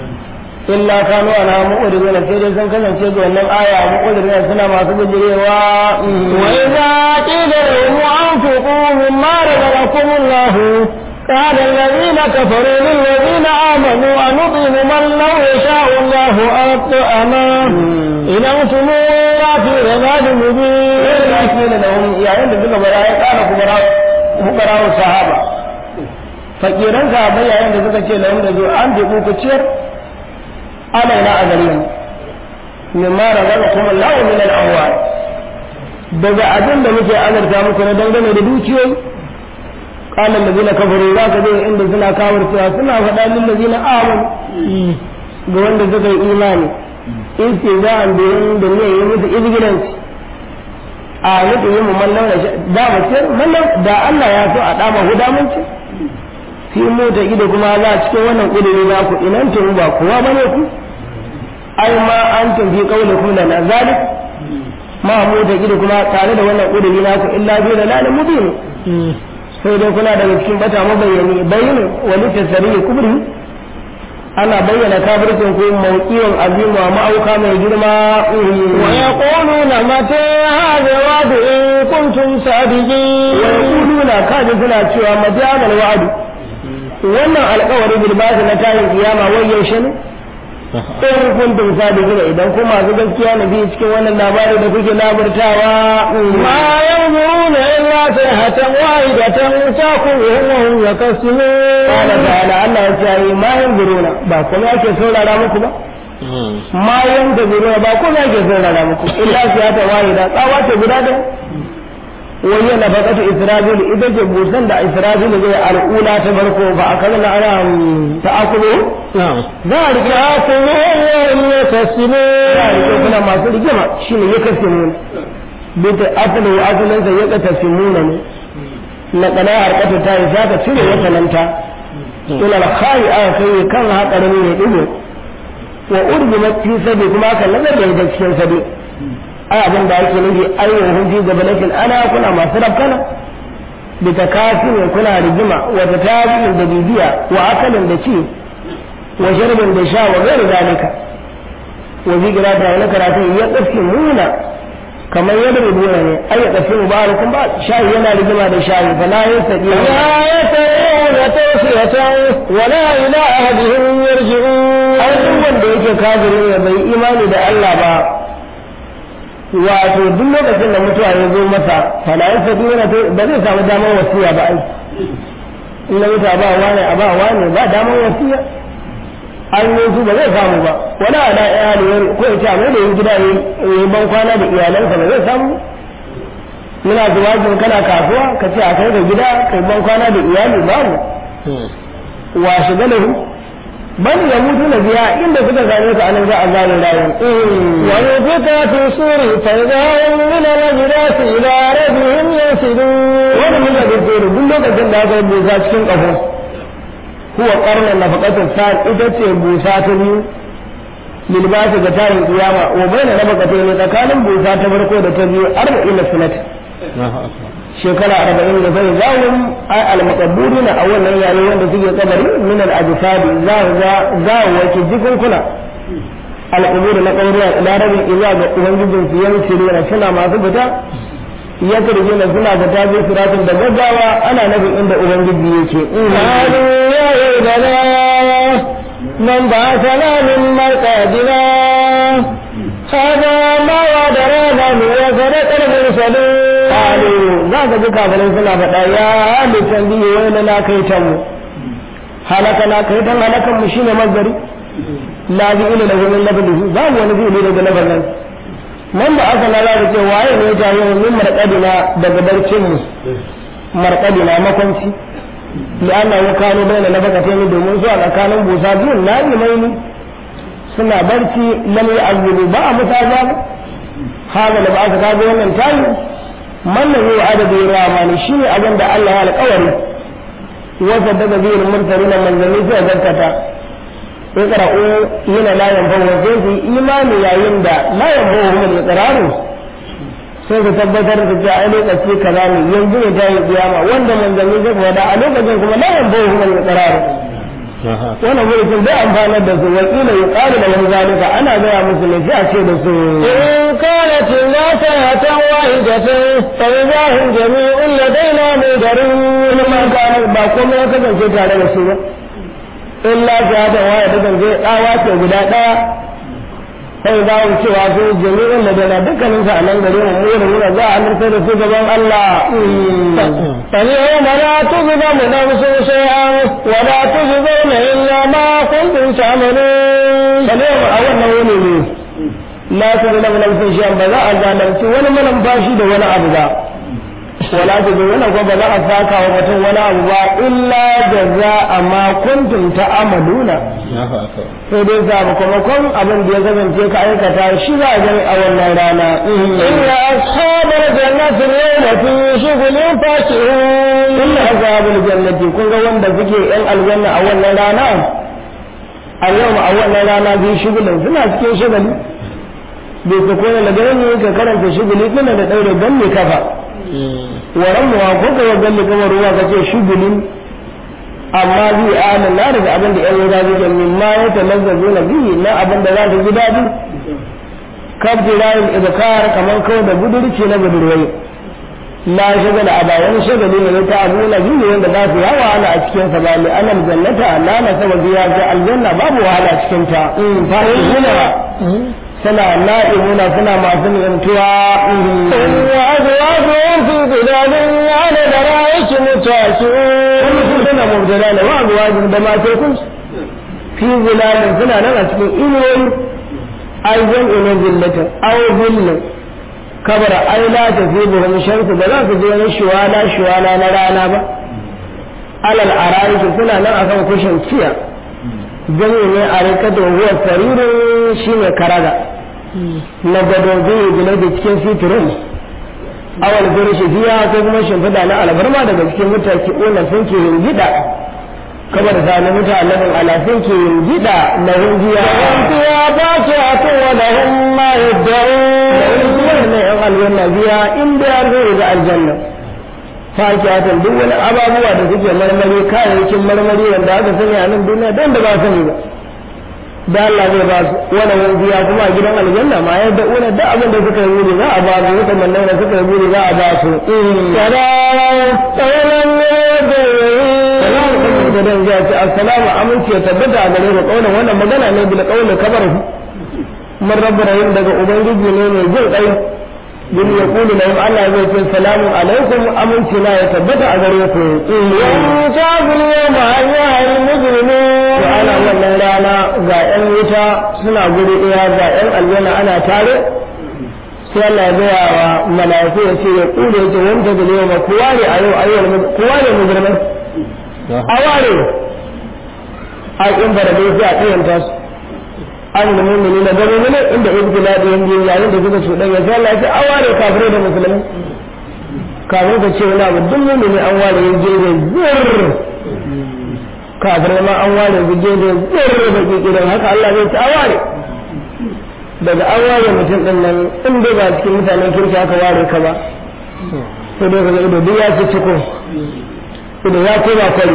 illa kanu ana mu'ridun sai dai sun kasance ga wannan aya mu'ridun suna masu bijirewa وإذا قيل لهم أنفقوا مما رزقكم الله قال الذين كفروا للذين آمنوا أنطعم من لو يشاء الله أطعمه إن أنتم إلا في ضلال مبين ya kila lahum yayin da suka bara ya kara kubara kubara sahaba fakiran sahabbai yayin da suka ce lahum da zo an bi ku ciyar alaina a gare mu mimma razaqakum Allah min al-amwal daga abin da muke azarta muku na dangane da dukiyoyi qala allazina kafaru za ka je inda suna kawar cewa suna faɗa lil ladina amanu ga wanda suka yi imani in ce za a biyan da ne yi musu izgilanci a nufi yi mu mallan da da mu ce mallan da Allah ya so a dama huda mun ce fi mota ido kuma za a cikin wannan kudiri na ku inan tun ba kowa bane ku ai ma an tun fi kaule ku da nazalik ma mota ido kuma tare da wannan kudiri na ku illa bi da lalin mubin sai dai kuna daga cikin bata mabayyani bayyana wani tasari kubri ana bayyana kafircin ku mawqiyan azim wa ma'auka mai girma ويقولون متى هذا الوعد إن كنتم صادقين ويقولون kaji suna cewa majamal wa'du wannan alƙawari bil ba'th na tayin kiyama wai yaushe ne in kuntum sadiqina idan kuma masu gaskiya ne bi cikin wannan labari da kuke labartawa ما ينظرون إلا صيحة واحدة تأخذهم وهم يقسمون قال تعالى Allah ya ce ma yanzuruna ba kuma yake saurara muku ba ma yanzuruna ba kuma yake saurara muku illa siyata wahida tsawa ce guda da wani na faƙatu isra'il ita ce busan da isra'il zai al'ula ta farko ba a kan na ana ta'akulu نعم za a rike تأخذهم وهم يقسمون za a rike kuna masu rigima shine ya kashe mu bita asalin wa asalin sa ya kata simuna ne na kana harkata ta yi za ka cire wata nan ta ila al-khayi aka kai kan hakarin ne digo wa urbi fi sabi kuma aka nazar da cikin sabi ai abin da ake nufi ayyuhum fi gabalatin ana kuna masu rabkana bi takasin kuna rigima wa tatabin da bibiya wa akalin da ci wa sharbin da sha wa gairu zalika wa bi gira da wani karatu ya kafi nuna kamar yadda da dole ne ai ya kafi mubarakun ba shayi yana rigima da shayi fa la yasadi لا يستطيعون توصية ولا إلى أهلهم يرجعون ai duk wanda yake kafirin ya bai imani da Allah ba wato duk lokacin da mutuwa ya zo masa fala ya sadi yana ba zai samu damar wasiya ba ai in na mutu a ba wani a ba wani ba damar wasiya an yi su ba zai samu ba wani ala iyali wani ko ya ce a mai da yin gida ya yi ban kwana da iyalansa ba zai samu muna zuwajin kana kasuwa ka ce a kai da gida kai ban kwana da iyali babu wa shiga lahu bal ya mutu na biya inda suka gane su anan za a gane rayuwar ونفق في الصور فإذا هم من الأجداث إلى ربهم ينسلون wani mun da tsoro duk lokacin da aka yi busa cikin ƙaho huwa ƙarnar nafaqatul sa'ad ita ce busa ta biyu lilbasi ga tarin kiyama wa baina nafaqatai ne tsakanin busa ta farko da ta biyu arba'in na sunat shekara arba'in da sai zawun ai almaqaburina a wannan yare wanda suke kabari min al-ajsadi za za za wake jikunkuna al-qubur na kauriya ila rabin iza ga ubangijin su yansiruna suna masu fita ya karje na suna fita bi siratin da gaggawa ana nufin inda ubangiji yake قالوا يا ويلنا من بعثنا من مرقدنا هذا ما وعدنا وصدق المرسلون qalu za ka ji kafirai suna faɗa ya halittar biyu wani na kai ta mu halaka na kai tan halakan mu shine mazari la bi ila lahu min labdihi za mu wani fi'ili daga labarin man ba aka lara da ce waye ne ya yi min marqadina daga barcin mu marqadina makwanci li anna ya kano baina nabaqatayn domin zuwa tsakanin busa biyun na mai ni suna barci lam ya'budu ba a musaba haka da ba aka kago wannan tayi man lahu adadu ramani shine abin da Allah ya alƙawari wasa daga biyar mursalina manzanni sai zarkata iqra'u yana la yanfa'u wa sai su imani yayin da la yanfa'u hum al-iqraru sai su tabbatar da cewa ai lokaci kaza ne yanzu ne ta yi kiyama wanda manzanni zai faɗa a lokacin kuma la yanfa'u hum al-iqraru wannan mulkin bai amfanar da su wakila yuqalu lahum zalika ana gaya musu ne sai a ce da su إن كانت الناس واحدة فإذا هم جميع لدينا مدرون ma kana ba komai ya kasance tare da su ba illa shahada waya ta kasance tsawa ce guda ɗaya sai za mu cewa su jami'in da dana dukkanin sa a nan gare mu mu da za a amurta da su gaban Allah فاليوم لا تظلم نفس شيئا ولا تجزون إلا ما كنتم تعملون salim a wannan wuni ne la ta zama nafsin shi ba za a zalunci wani malamfashi da wani abu ba wala ta bi wannan kuma ba za a saka wa mutum wani abu ba illa jaza amma kuntum ta'amaluna sai dai sakamakon abin da ya kasance ka aikata shi za a gani a wannan rana إن أصحاب الجنة اليوم في شغل فاكهون inna ashabul jannati kun ga wanda suke yan aljanna a wannan rana a yau a wannan rana bi shugulin suna cikin shugali bai su kone da gani ka karanta shuguli suna da daure dan ne kafa waran mu ko ka ga galli kamar ruwa kace shugulin amma bi anan na daga abin da yan wuta suke min ma ya talazzazu na bihi na abin da za su ji dadi kabdirayin ibkar kamar kawai da budurci na budurwai la shagala a bayan shagali ne ta abu na biyu wanda za su yawa ana a cikin sa ba li anal jannata la na saba biya ga aljanna babu wahala cikin ta in fa'ina suna na'imuna suna masu ni'antuwa وأزواجهم في ظلال على درائك متكئون kuma su suna mubtada da wa azwajin da matai kun fi zilalin suna nan a cikin inuwoyi ai jam'i na zillatin aw zillin kabara ai la ta fi buhum shamsu ba za su je wani shuwala shuwala na rana ba alal ara'iki suna nan akan kushin ciya jami'i ne a rikata huwa saririn shine karaga na gado zai gina da cikin fitirin awal firishi biya ko kuma shimfiɗa na albarma daga cikin mutaki una sun ke yin gida kamar zane mutanen ala sun ke yin gida na hunjiya فيها فاكهة ولهم ما يدعون wannan yan aljanna biya in da ya zo ga aljanna fakiyatan duk wani ababuwa da suke marmari kayayyakin marmari wanda aka sani a nan duniya don da ba sani ba da Allah zai ba su wani wani biya kuma a gidan aljanna ma ya da una da abin da suka yi wuri za a ba su suka mallai da suka yi wuri za a ba su salamu kan da dan ya ce assalamu aminci ya tabbata a gare mu kaulan wannan magana ne bil qawli kabaru من رب رحيم daga ubangiji ne mai jin kai bin ya kulu lahum Allah zai ce salamu alaikum aminci na ya tabbata a gare ku وانتاب اليوم أيها المجرمون to ana wannan rana ga yan wuta suna guri ɗaya ga yan aljanna ana tare sai Allah ya gaya wa mala'iku ya ce ya kulu ya ce wanda da yau ku ware a yau ayyuhal ku ware mujrimai a ware a in bara dai sai a tsayanta su an da mummuni na gano ne inda ibtila da yanzu yayin da suka cuɗan ya sai Allah ya ce an ware kafirai da musulmai kafin ka ce wani abu duk mummuni an ware ya je da zirr kafirai ma an ware ya je da zirr da kikirin haka Allah zai ce an ware daga an ware mutum din nan in dai ba cikin mutanen kirki aka ware ka ba sai dai ka ga ido duk ya ci ciko ido ya koma kwari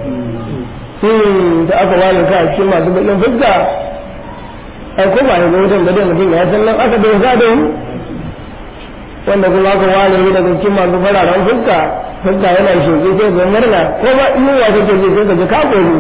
da aka ware ka a cikin masu bakin fuska ai ko ba ga wutan da dai mutum ya san nan aka bai da yi wanda kuma aka ware shi daga cikin masu fararen fuska fuska yana shoki sai ga murna ko ba yiwuwa kake ji sai ka ji ka gobe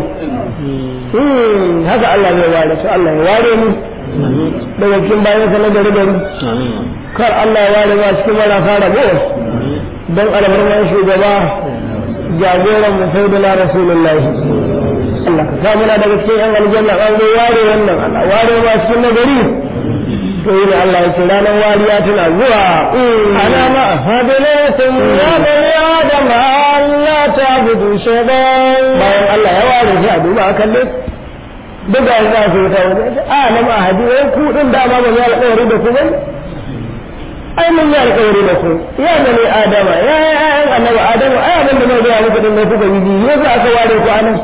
haka Allah zai ware su Allah ya ware mu daga cikin bayan sa na gari gari kar Allah ya ware ma cikin marasa rabo don albarman shugaba jagoran mu sai da rasulullahi Allah ka samu na daga cikin yan aljanna an zo ware wannan Allah ware ma cikin nagari to yi ne Allah ya ce ranar wariya tana zuwa أنا مأهدناكم يا بني آدم ألا تعبدوا شيطان bayan Allah ya ware shi a duba a kalle duk da za su ta wajen a na ma hadi wai ku din da ma ba ya alƙawari da ku ba ai mun yi alƙawari da ku ya bani adama ya ya annabi adama ai abin da zai ga muku din ne kuka yi ji yasa aka ware ku anan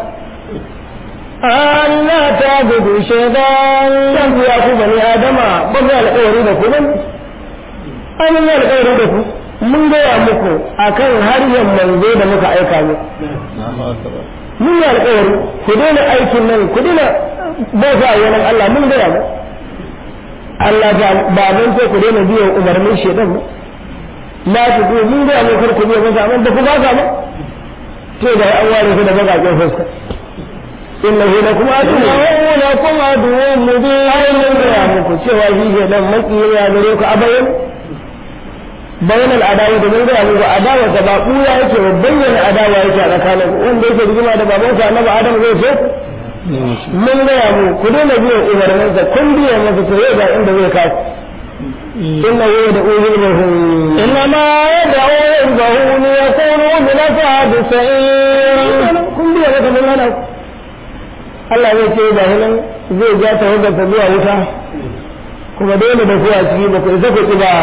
ألا تعبدوا شيطان dan ya ku bani adama ba mu yi alƙawari da ku ba ai mun yi alƙawari da ku mun gaya muku akan harshen manzo da muka aika muku mun yi alƙawari ku daina aikin nan ku daina bauta a yanar Allah mun gaya mu Allah ba ba mun ce ku daina biyan umarnin shedan ba la ku ku mun gaya mu kar ku biya masa amma da ku ba ka ba to da an ware ku da bakaƙen fuska innahu lakum aduwwun إنه لكم عدو مبين ai mun gaya muku cewa shi shedan makiyi ya gare ku a bayan bayan al'adawa da mun gaya muku adawa ta ba ɓuya yake ba bayyana adawa yake a tsakanin wanda yake rigima da babansa annabi adam zai so mun gaya mu ku daina biyan umarninsa kun biya masa to yau ga inda zai kasu inna yau da uzu da hun إنما يدعو حزبه ليكونوا من أصحاب السعير kun biya maka mun hana ku Allah zai ce ga hinan zai ja ta hujjar ta zuwa wuta kuma dole da kuwa ciki ba ku isa ku ki ba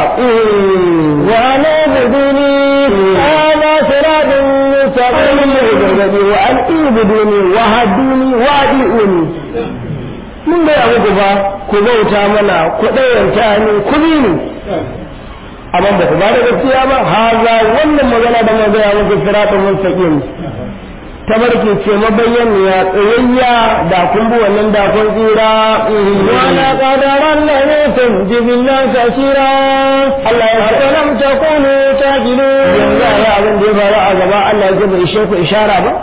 وأن اعبدوني هذا صراط مستقيم gargaɗi wa an ibuduni wa haduni wa adi'uni mun gaya muku ba ku bauta mana ku ɗayanta ni ku bi ni amma ba ku ba da gaskiya ba haza wannan magana da mun gaya muku siratun mustaqim tabarki ce mabayyaniya tsayayya da kun bi wannan da kun tsira ولقد رليتم جبلا كثيرا Allah ya ce أفلم تكونوا yanzu تعقلون a yi abin da ya faru a gaba Allah ya bai ishe ku ishara ba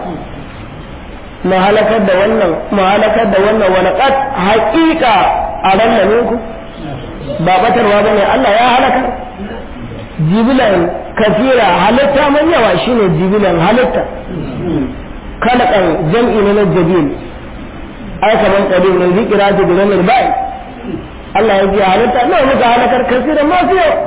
mu halakar da wannan mu halakar da wannan wani qad haqiqa a ranar ku ba batarwa bane Allah ya halakar jibilan kafira halitta mai yawa shine jibilan halitta kalakan jam'i ne na jabil ai kaman qadim ne zikira ta da ranar bai Allah ya ji halitta nawa muka halakar kafira ma fi yawa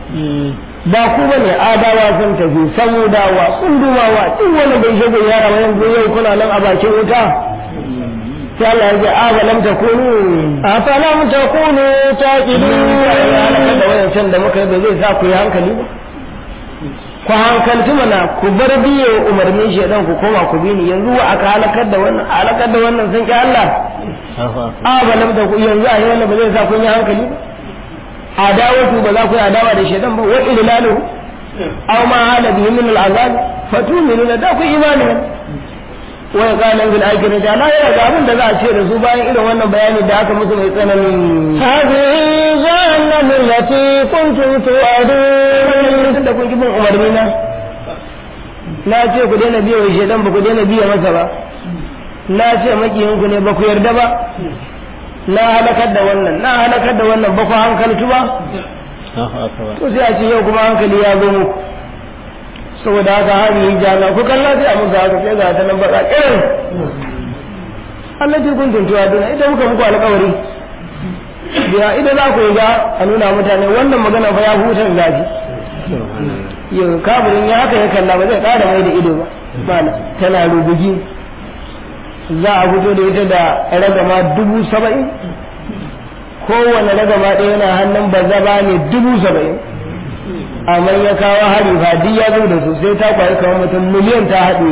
ba ku ba ne adawa sun tafi samudawa tsundumawa duk wani bai shago yara wa yanzu yau kuna nan a bakin wuta sai Allah ya ce a ba lam takunu أفلم تكونوا ya halaka تعقلون da wayancan da muka yi ba zai sa ku yi hankali ba ku hankalci mana ku bar biye umarnin shaidan ku koma ku bi ni yanzu wa aka halakar da wannan halakar da wannan sun ki Allah a ba lam takunu yanzu a yau ba zai sa kun yi hankali ba adawatu ba za ku yi adawa da shaidan ba wa idlalu aw ma hala bihi min al'azab fatu'minuna da ku imani ne wa qala bil akhirati ala ya ga abin da za a ce da su bayan irin wannan bayani da aka musu mai tsanani هذه جهنم التي كنتم توعدون tun da kun ki bin umarni na na ce ku daina biya wa shaidan ba ku daina biya masa ba na ce makiyin ku ne ba ku yarda ba na halakar da wannan na halakar da wannan ba ku hankaltu ba to sai a ce yau kuma hankali ya zo muku saboda haka hali yi jana ku kalla sai a musu haka sai ga ta nan baka irin Allah ce kun tuntuwa duna idan muka muku alƙawari biya idan za ku yi ga a nuna mutane wannan magana fa ya hutar zafi yau kafirin ya haka ya kalla ba zai ƙara mai da ido ba mana tana rubugi za a fito da ita da ragama dubu saba'in kowane ragama ɗaya yana hannun bazaba ne dubu saba'in amma ya kawo hari fa duk ya zo da su sai ta kwaye kamar mutum miliyan ta haɗe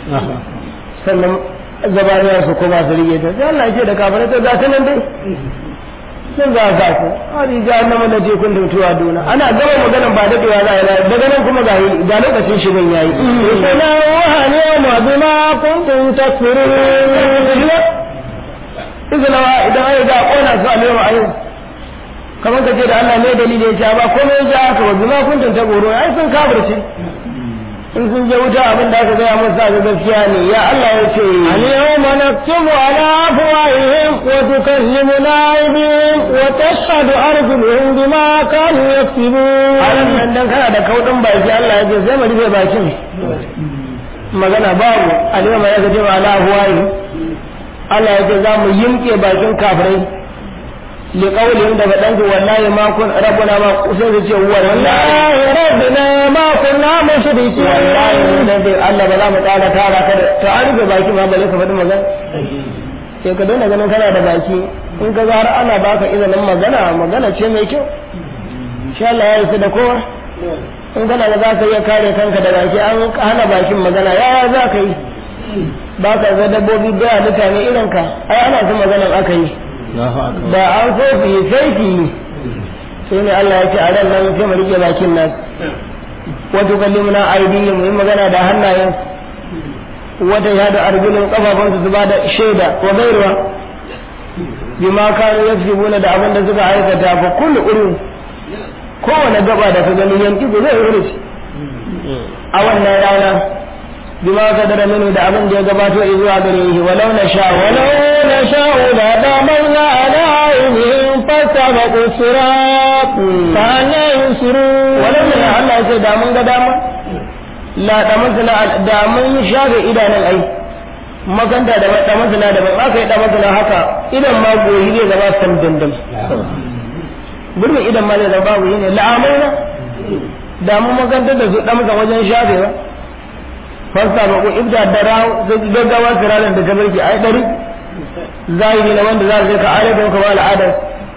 sannan zabaniya su kuma su rige ta sai Allah ya ce da kafirai ta za ta nan dai sun za a sa ku hadi jahannama da tekun da mutuwa duna ana gama maganan ba daɗewa za a yi daga nan kuma ga ga lokacin shirin yayi اصلوها اليوم بما كنتم تكفرون izinawa idan ai ga kona su a lewa ayo kamar ka ce da Allah ne dalili ya ce ba komai ya haka wa bima kuntum ta goro ai sun kafirce in sun je wuta abin da aka gaya musu ga gaskiya ne ya Allah ya ce اليوم نكتب على أفواههم وتكلمنا أيديهم وتشهد أرجلهم بما كانوا a يكسبون nan dan kana da kaudin baki Allah ya ce sai mu rufe bakin magana babu alima ya gaje wa ala huwayi Allah ya ce za mu yimke bakin kafirai li qawlin daga dan wallahi ma kun rabbuna ma sai su ce wallahi والله ربنا ما كنا مشركين wallahi dan dai Allah ba za mu tsara tara ka da to an rufe baki ma bale ka faɗi magana sai ka daina ganin kana da baki in ka ga har ana baka izinin magana magana ce mai kyau insha Allah ya isa da kowa in kana da za ka iya kare kanka da baki an hana bakin magana yaya za ka yi ba ka ga dabbobi da mutane irin ka ai ana su maganan aka yi da an so su yi sai su yi sai ne Allah ya ce a ran nan sai mu rike bakin nan wato kallimuna aidihim mu yi magana da hannayen wata ya da arjulun kafafunsu su ba da shaida wa gairuwa bima kanu yaksubuna da abin da suka aikata fa kullu urun kowane gaba da ka gani yanki ko zai wuce a wannan rana bima ka dara mini da abin da ya gabato zuwa gare shi walau na sha walau ولو نشاء لضمرنا على عينهم فاستبقوا الصراط فأنا يبصرون walau na Allah ya ce da mun ga dama la da mun sana da mun shafe idanun ai makanta da da mun sana da ban aka yi da mun sana haka idan ma goyi zai zama san dandan gurbin idan ma zai zama babu yi ne la'amaina da mu makantar da su damsa wajen shafewa fasta ba ku ibda da rawo gaggawa sirarin da tabarki ai dari zahiri na wanda za su ka alada ka ba al'adar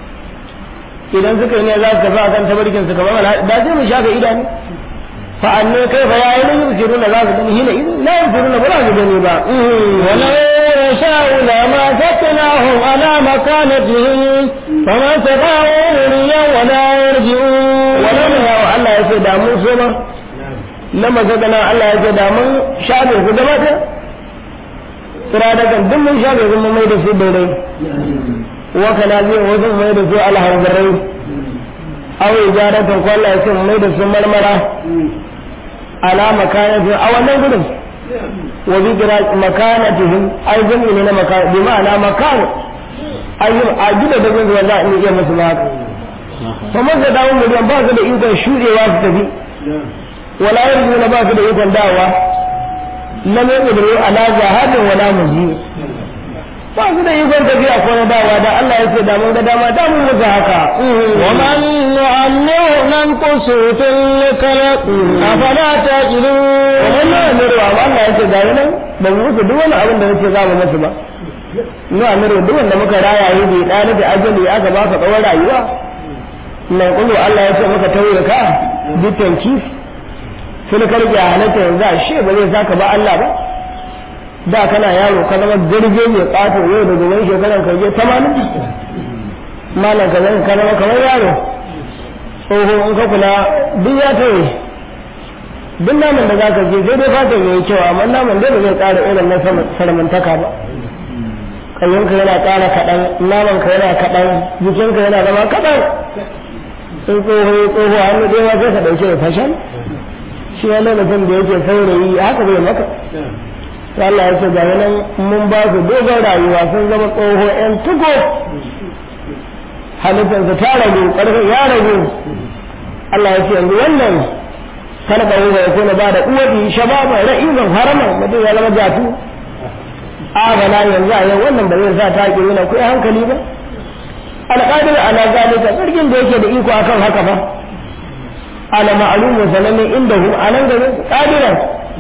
idan suka yi ne za su tafi akan tabarkin su kamar al'ada da sai mu shafe idanu fa anne kai fa yayi ne yusiruna za su gani hina la yusiruna ba za su gani ba ولو يشاء لما فتناهم على مكانتهم فما استطاعوا مريا ولا يرجعون wannan ya wa Allah ya ce da mun so ma na mazagana Allah ya ce da mun shafe su gaba ɗaya tsira da kan duk mun shafe su mun mai da su dai wa kana zai wasu mai da su alhanzarai aw ijaratan ko Allah ya ce mun mai da su marmara ala makanatu a wannan gudun wa bi gira makanatihim ai jami'i ne na makan bi ma'ana makan ayyun a gida da gungun za a iya musu ba kamar da dawo miliyan ba su da ikon shuɗewa su tafi wala yanzu na ba su da ikon dawa lam yaqdiru ala jahadin wala muji ba su da ikon tafiya ko na dawa da Allah ya ce da mun ga dama da mun musu haka ومن نعمره ننقصه في الخلق أفلا تعقلون wannan na amiru amma Allah ya ce ga nan ba mu musu duk wani abin da nake za mu musu ba nu amiru duk wanda muka raya yi bai ɗani da ajali aka ba ka tsawon rayuwa nan kullu Allah ya ce muka tauye ka dukkan kif sun karge halatta yanzu a she ba zai saka ba Allah ba da kana yaro ka zama jirge mai ƙato yau da gobe shekaran ka je tamanin malam ka zama ka zama kamar yaro tsoho in ka kula duk ya tauye duk naman da za ka je sai dai fatan yayi kyau amma naman dai ba zai ƙara irin na sarmantaka ba kayyinka yana ƙara kaɗan namanka yana kaɗan jikinka yana zama kaɗan sun tsoho tsoho hannu ɗaya ma sai ka ɗauke da fashan shi wani mutum da yake saurayi haka bai maka sai Allah ya ce ga nan mun ba su dogon rayuwa sun zama tsoho ƴan tuko halittarsa ta ragu ƙarfin ya ragu Allah ya ce yanzu wannan kana ba wuga ya kone ba da uwaɗi shababa ra'izan haraman mutum ya zama jatu a bana yanzu a yau wannan ba zai sa ta ke yana kuwa hankali ba alƙadir ala zalika sarkin da yake da iko akan haka ba ala ma'lumu sanannen inda hu anan garin qadiran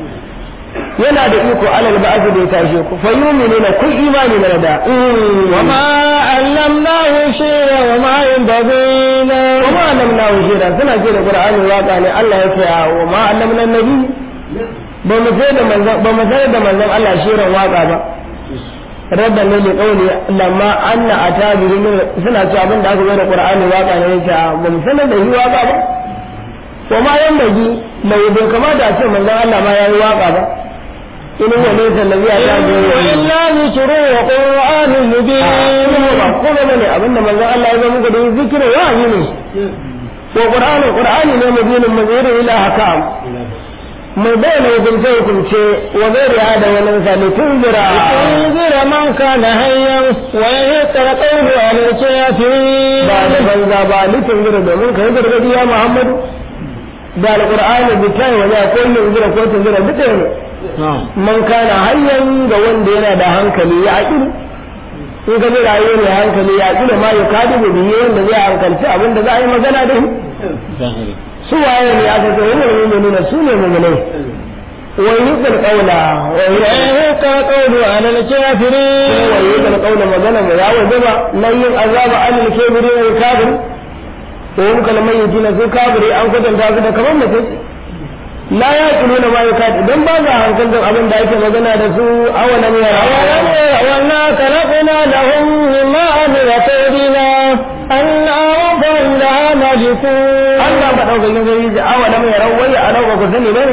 yana da iko alal ba'd da ya tashe ku fa yu'minuna kun imani na da وما علمناه شيئا وما ينبغي له wa ma annamna shira suna ce da qur'ani waka ne Allah ya ce wa ma annamna nabi ba mu sai da manzon ba mu sai da manzon Allah shirin waka ba rabba ne da kauli lamma anna atabihi suna cewa abin da aka zo da qur'ani waka ne yace ba mu sanar da shi waka ba wa ma yan bagi mai bai kamata a ce manzon Allah ma yayi waka ba in huwa laysa allazi atabihi إلا ذكر وقرآن مبين ba ko ba ne abinda manzon Allah ya zo muku da zikirin wahayi ne ko qur'ani qur'ani ne mubinin mazuri ila hakam mai bayyana hukunce hukunce wa gairi da wani misali tunzira تنذر من كان حيا ويحق القول على الكافرين ba da banza ba litin zira domin ka yi gargadi ya muhammadu da alqur'ani bitai wa ya ko yin zira ko tunzira duk ne man kana hayyan ga wanda yana da hankali ya aƙilu in ka ji rayuwa mai hankali ya aƙilu ma ya kadi da biyu wanda zai hankalci abin da za a yi magana da shi su waye ne aka ce wani mu'minuna su ne mu'minai wa yuqal qawla wa ويحق القول على الكافرين wa yuqal qawla magana mu ya wajaba nan yin azaba alil kabirin wal kafir to hum kalmai na su kafiri an kwatanta su da kamar mutum la ya kulu na ma yakati dan ba za hankalin abin da ake magana da su awalan yara وما خلقنا لهم مما عملت أيدينا أنعام فهم لها مالكون Allah madaukakin sarki ji awalan yara wai a rauka ku sani bane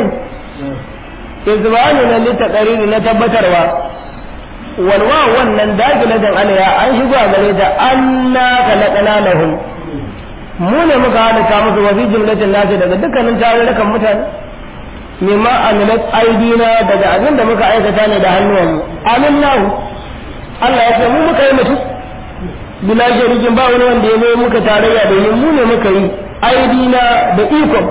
izbani na litaqariri na tabbatarwa walwa wannan dakilatan alaya an shigo a gare ta anna khalaqna lahum mu ne muka halitta musu wa fi jumlatin nasi daga dukkanin tarurrukan mutane mimma amilat aidina daga abin da muka aikata ne da hannuwanmu amin nahu Allah ya ce mu muka yi mutum bila sharikin ba wani wanda ya zo muka tarayya da yi mu ne muka yi aidina da ikon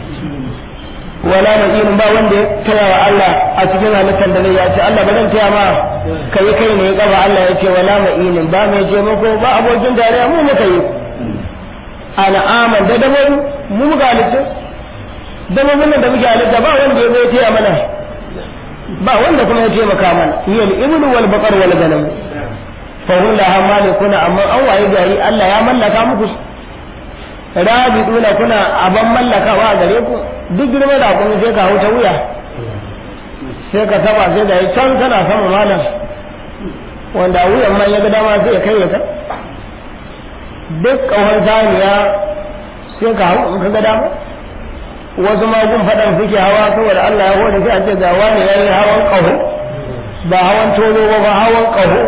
wala na irin ba wanda ya taya wa Allah a cikin halittar da ne ya ce Allah ba zan taya ma kai kai ne ya kaba Allah ya ce wala ma inin ba mai ce mako ba abokin tarayya mu muka yi ana aman da dabaru mu muka halitta dabbobin da muke halitta ba wanda ya zo ya taya mana ba wanda kuma ya taimaka mana hiya al-ibnu wal baqar wal ganam fa hum laha malikuna amma an waye gari Allah ya mallaka muku rabiduna kuna aban mallakawa a gare ku duk girma da kun sai ka hauta wuya sai ka taba sai da can kana sama malam wanda wuyan man ya ga dama sai ya kai ya ta duk kawar saniya sai ka hau in ka ga dama wasu magun faɗan suke hawa saboda Allah ya hore sai a ce ga wani ya yi hawan ƙaho ba hawan tozo ba ba hawan ƙaho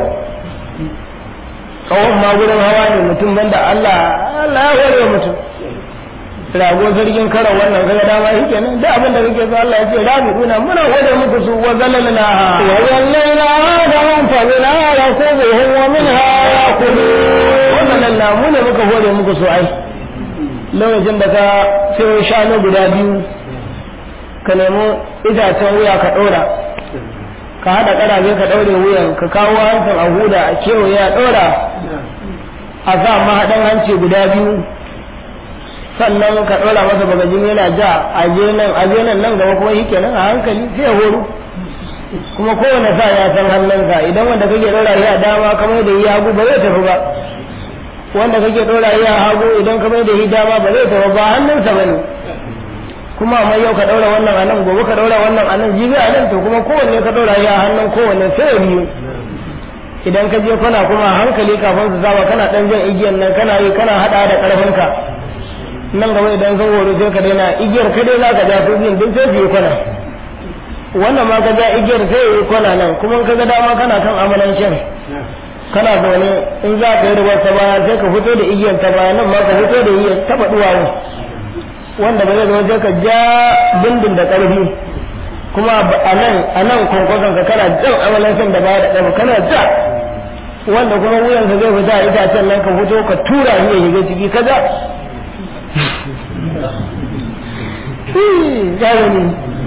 ƙahon ma gurin hawa ne mutum banda Allah Allah ya hore mutum rago zargin karan wannan kaga dama shi kenan da abin da kake so Allah ya ce rabi kuna muna hore muku su wa zalalna wa zalalna adahum fa min rakubuhum wa minha yakulun wa zalalna mu ne muka hore muku su ai lokacin da ka sayo shanu guda biyu ka nemi itacen wuya ka ɗora ka haɗa ƙarafe ka ɗaure wuyan ka kawo hancin a huda a kewaye a ɗora a sa mahaɗan hanci guda biyu sannan ka ɗora masa bagajin yana ja a je nan a je nan nan gaba kuma shi kenan a hankali sai ya horo kuma kowane sa ya san hannunsa idan wanda kake ɗora shi a dama kamar da ya hagu ba zai tafi ba wanda kake ɗora shi a hagu idan kamar da shi dama ba zai tafi ba hannunsa ba ne kuma amma yau ka ɗaura wannan a nan gobe ka ɗaura wannan a nan jibi a nan to kuma kowanne ka ɗaura shi a hannun kowanne sai ya biyu idan ka je kwana kuma hankali kafin su saba kana ɗan jan igiyan nan kana yi kana haɗa da ƙarfinka nan gaba idan sun horo sai ka daina igiyar ka dai za ka ja su biyun duk sai su yi kwana wannan ma ka ja igiyar sai yi kwana nan kuma ka ga dama kana kan amalancin kana zaune in za ka yi rubar ta baya sai ka fito da igiyar ta baya nan ma ka fito da igiyar taɓa duwawu wanda ba zai zama sai ka ja bindin da ƙarfi kuma a nan a nan kwankwason ka kana jan amalancin da baya da ƙarfi kana ja wanda kuma wuyansa zai fita a itacen nan ka fito ka tura shi ya shiga ciki ka ja gani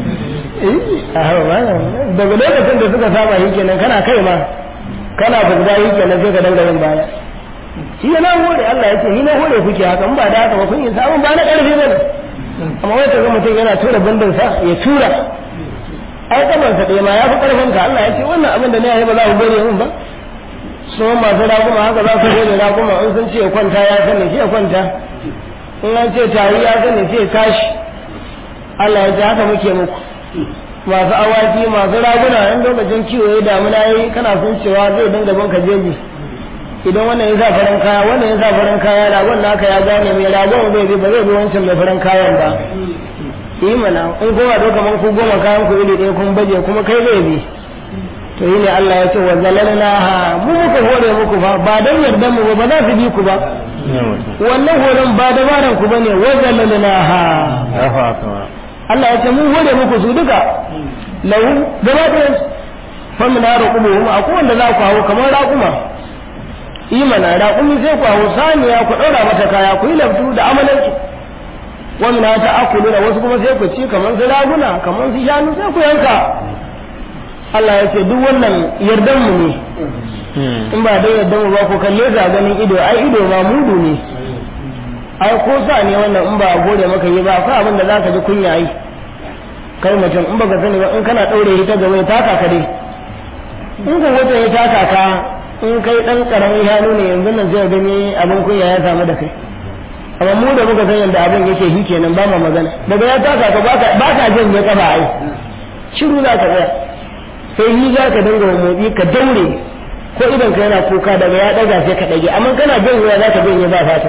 daga lokacin da suka saba shi kenan kana kai ma kana bugda shi kenan sai ka dinga yin baya shi na hore Allah ya ce ni na hore kuke haka in ba da haka ba kun yi sabon ba na karfi ba ne amma wai ka ga mutum yana tura bandin sa ya tura ai kaman sa ɗaya ma ya fi karfin ka Allah ya ce wannan abin da ne ya yi ba za ku gode min ba su masu raguma haka za su gode raguma in sun ce ya kwanta ya sani shi ya kwanta in an ce tari ya sani sai tashi Allah ya ce haka muke muku masu awaki masu raguna in lokacin kiwo ya damuna yi kana sun cewa zai dinga bin ka jeji idan wannan ya sa farin kaya wannan ya sa farin kaya ragon naka ya gane mai ragon zai bi ba zai bi wancan mai farin kayan ba yi mana in kowa doka man ku goma kayan ku iri ɗaya kun baje kuma kai zai bi to yi ne Allah ya ce wa zalalna ha mu muka hore muku fa ba dan yardan mu ba ba za su bi ku ba wannan horon ba dabaran ku bane wa zalalna ha Allah ya ce mun hore muku su duka lahu gaba da fa mun raqubu a kowanne za ku hawo kamar raquma imana raqumi sai ku hawo saniya ku daura mata kaya ku yi laftu da amalanki wa min ta akulu da wasu kuma sai ku ci kamar su raguna kamar su shanu sai ku yanka Allah ya ce duk wannan yardan mu ne in ba dai yardan mu ba ku kalle ga ganin ido ai ido ma mudu ne ai ko sa ne wannan in ba gode maka yi ba akwai abin da za ka ji kunya yi kai mutum in baka sani ba in kana daure shi ta gaba ya taka ka dai in ka wata ya taka ka in kai dan karamin hannu ne yanzu nan zai gani abin kunya ya samu da kai amma mu da muka san yadda abin yake shi kenan ba ma magana daga ya taka ka ba ka janye kafa ai shiru za ka tsaya sai yi za ka dinga motsi ka daure ko idan ka yana kuka daga ya daga sai ka dage amma kana janyewa za ka janye ba fata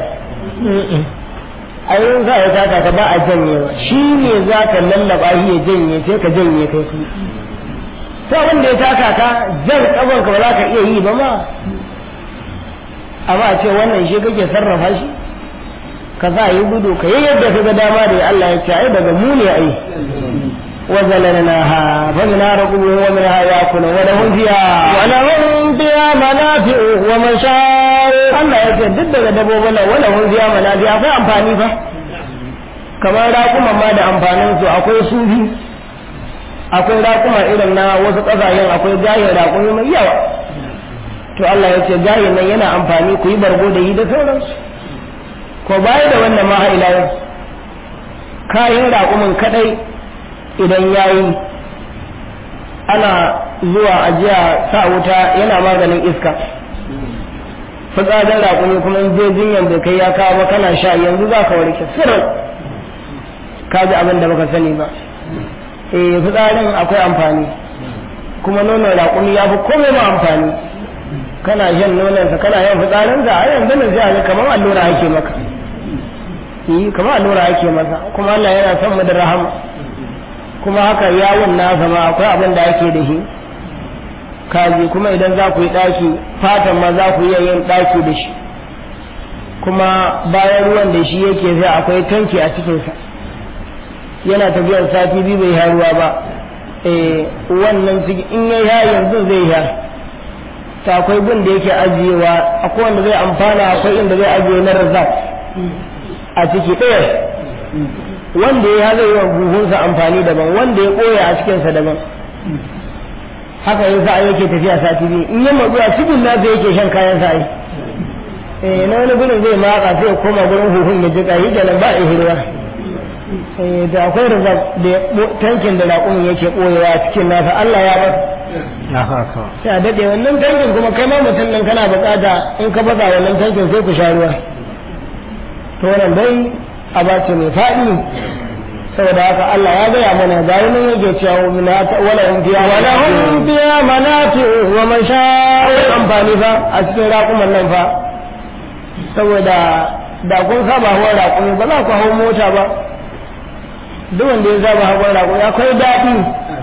a yin za a taka ka ba a janyewa shi ne za ka lallaba shi ya janye sai ka janye kai ku sai wanda ya taka ka jan kaban ka ba za ka iya yi ba ma amma a ce wannan shi kake sarrafa shi ka za yi gudu ka yi yadda ka ga dama da Allah ya ce ai daga mu ne ai وزللناها فمنها ركوبهم ومنها يأكلون ولهم فيها ولهم فيها منافع ومشارب Allah ya ce duk daga dabbobin nan wala hun fiya manafi akwai amfani fa kamar raƙuma ma da amfanin su akwai sufi akwai raƙuma irin na wasu ƙasashen akwai gayin raƙumi mai yawa to Allah ya ce gayin nan yana amfani ku yi bargo da yi da sauransu ko baya da wannan ma ila yau kayan raƙumin kadai idan yayi ana zuwa ajiya sa wuta yana maganin iska fitsarin raƙumi kuma in je jinyan bai kai ya kawo ba kana sha yanzu za ka warke sirrin ka ji abin da baka sani ba eh fitsarin akwai amfani kuma nonon raƙumi ya fi komai ma amfani kana shan nononsa kana yin fitsarinsa a yanzu nan sai a ga kamar allura ake maka yi kamar allura ake masa kuma Allah yana son mu da rahama kuma haka yawon nasa ma akwai abin da ake da shi kaji kuma idan za ku yi ɗaki fatan ma za ku iya yin ɗaki da shi kuma bayan ruwan da shi yake sai akwai tanki a cikinsa yana tafiyar sati biyu bai ha ruwa ba eh wannan ciki in ya ya yanzu zai ya ta akwai gun da yake ajiyewa akwai wanda zai amfana akwai inda zai ajiye na razak a ciki ɗaya wanda ya zai yi wa buhunsa amfani daban wanda ya ɓoye a cikinsa daban haka yin sa'a yake tafiya sati biyu in yi matsu a cikin nasa yake shan kayan sa'a eh na wani gurin zai matsa sai ya koma gurin huhun ya jika yi kenan ba a hirwa eh da akwai riza da tankin da raƙumin yake ɓoyewa a cikin nasa Allah ya bar sai a daɗe wannan tankin kuma kai ma mutum nan kana buƙata in ka baza wannan tankin sai ku sha ruwa to wannan dai a bace mai faɗi saboda haka Allah ya gaya mana ga wani yake cewa mina wala hum fiya wala hum fiya manati wa mashaa'ir amfani fa a cikin raƙuman nan fa saboda da kun saba hawan raƙumi ba za ku hau mota ba duk wanda ya saba hawan raƙumi akwai daɗi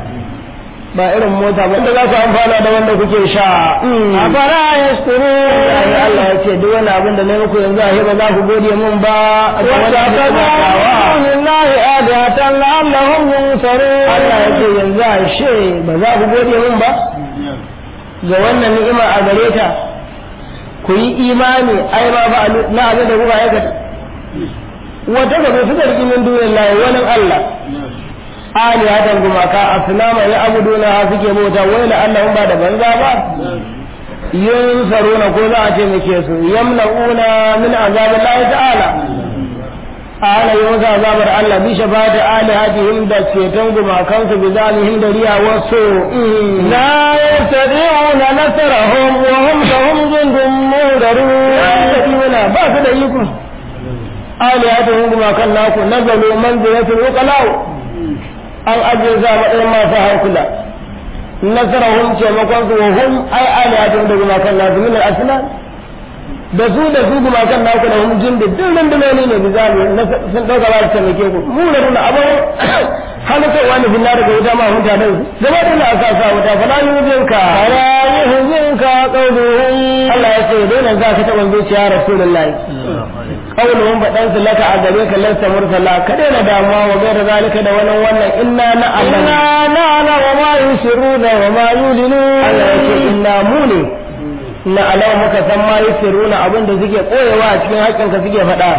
ba irin mota ba inda za ku amfana da wanda kuke sha afara yaskuru ai Allah ya ce duk wani abin da na muku yanzu a ba za ku gode mun ba a ga wani abin da na kawa lillahi adatan la'allahum yunsarun Allah ya ce yanzu a she ba za ku gode mun ba ga wannan ni'ima a gare ta ku yi imani ai ma ba na abin da kuka aikata wata gaba suka riƙi min duniyar lahi wani Allah alihatan gumaka asnama ya abuduna ha suke bauta wai la annahum ba da banza ba yunsaruna ko za a ce muke su yamna'una min azabillahi ta'ala ana yi wasu azabar Allah bi shafa'ati alihatihim da ceton gumakansu bi zalihim da riya wasu la yastati'una nasrahum wa hum lahum jundun mudarun yastati'una ba su da iko alihatihim gumakan naku nazalu manzilatul uqalau an ajiye su a matsayin masu hankula nasarahum taimakon su hum ai alihatihim da gumakan nasu min al-aslan da su da su gumakan naku da hum jin da duk rundunoni ne bizami sun dauka ba su taimake ku mu da nuna abin halittarwa ne finna daga wuta ma hunta da su gaba da na asa sa wuta fa la yuzinka la yuzinka qawluhum Allah ya ce dole za ka taɓa zuciya rasulullahi qawluhum fadan su laka a gare ka lasta mursala ka daina damuwa wa gaira zalika da wannan wannan inna na inna na'lamu wa ma yusirruna wa ma yulinun Allah ya ce inna mu ne na alawa muka san ma yusirruna abin da suke koyewa a cikin haƙƙinka suke faɗa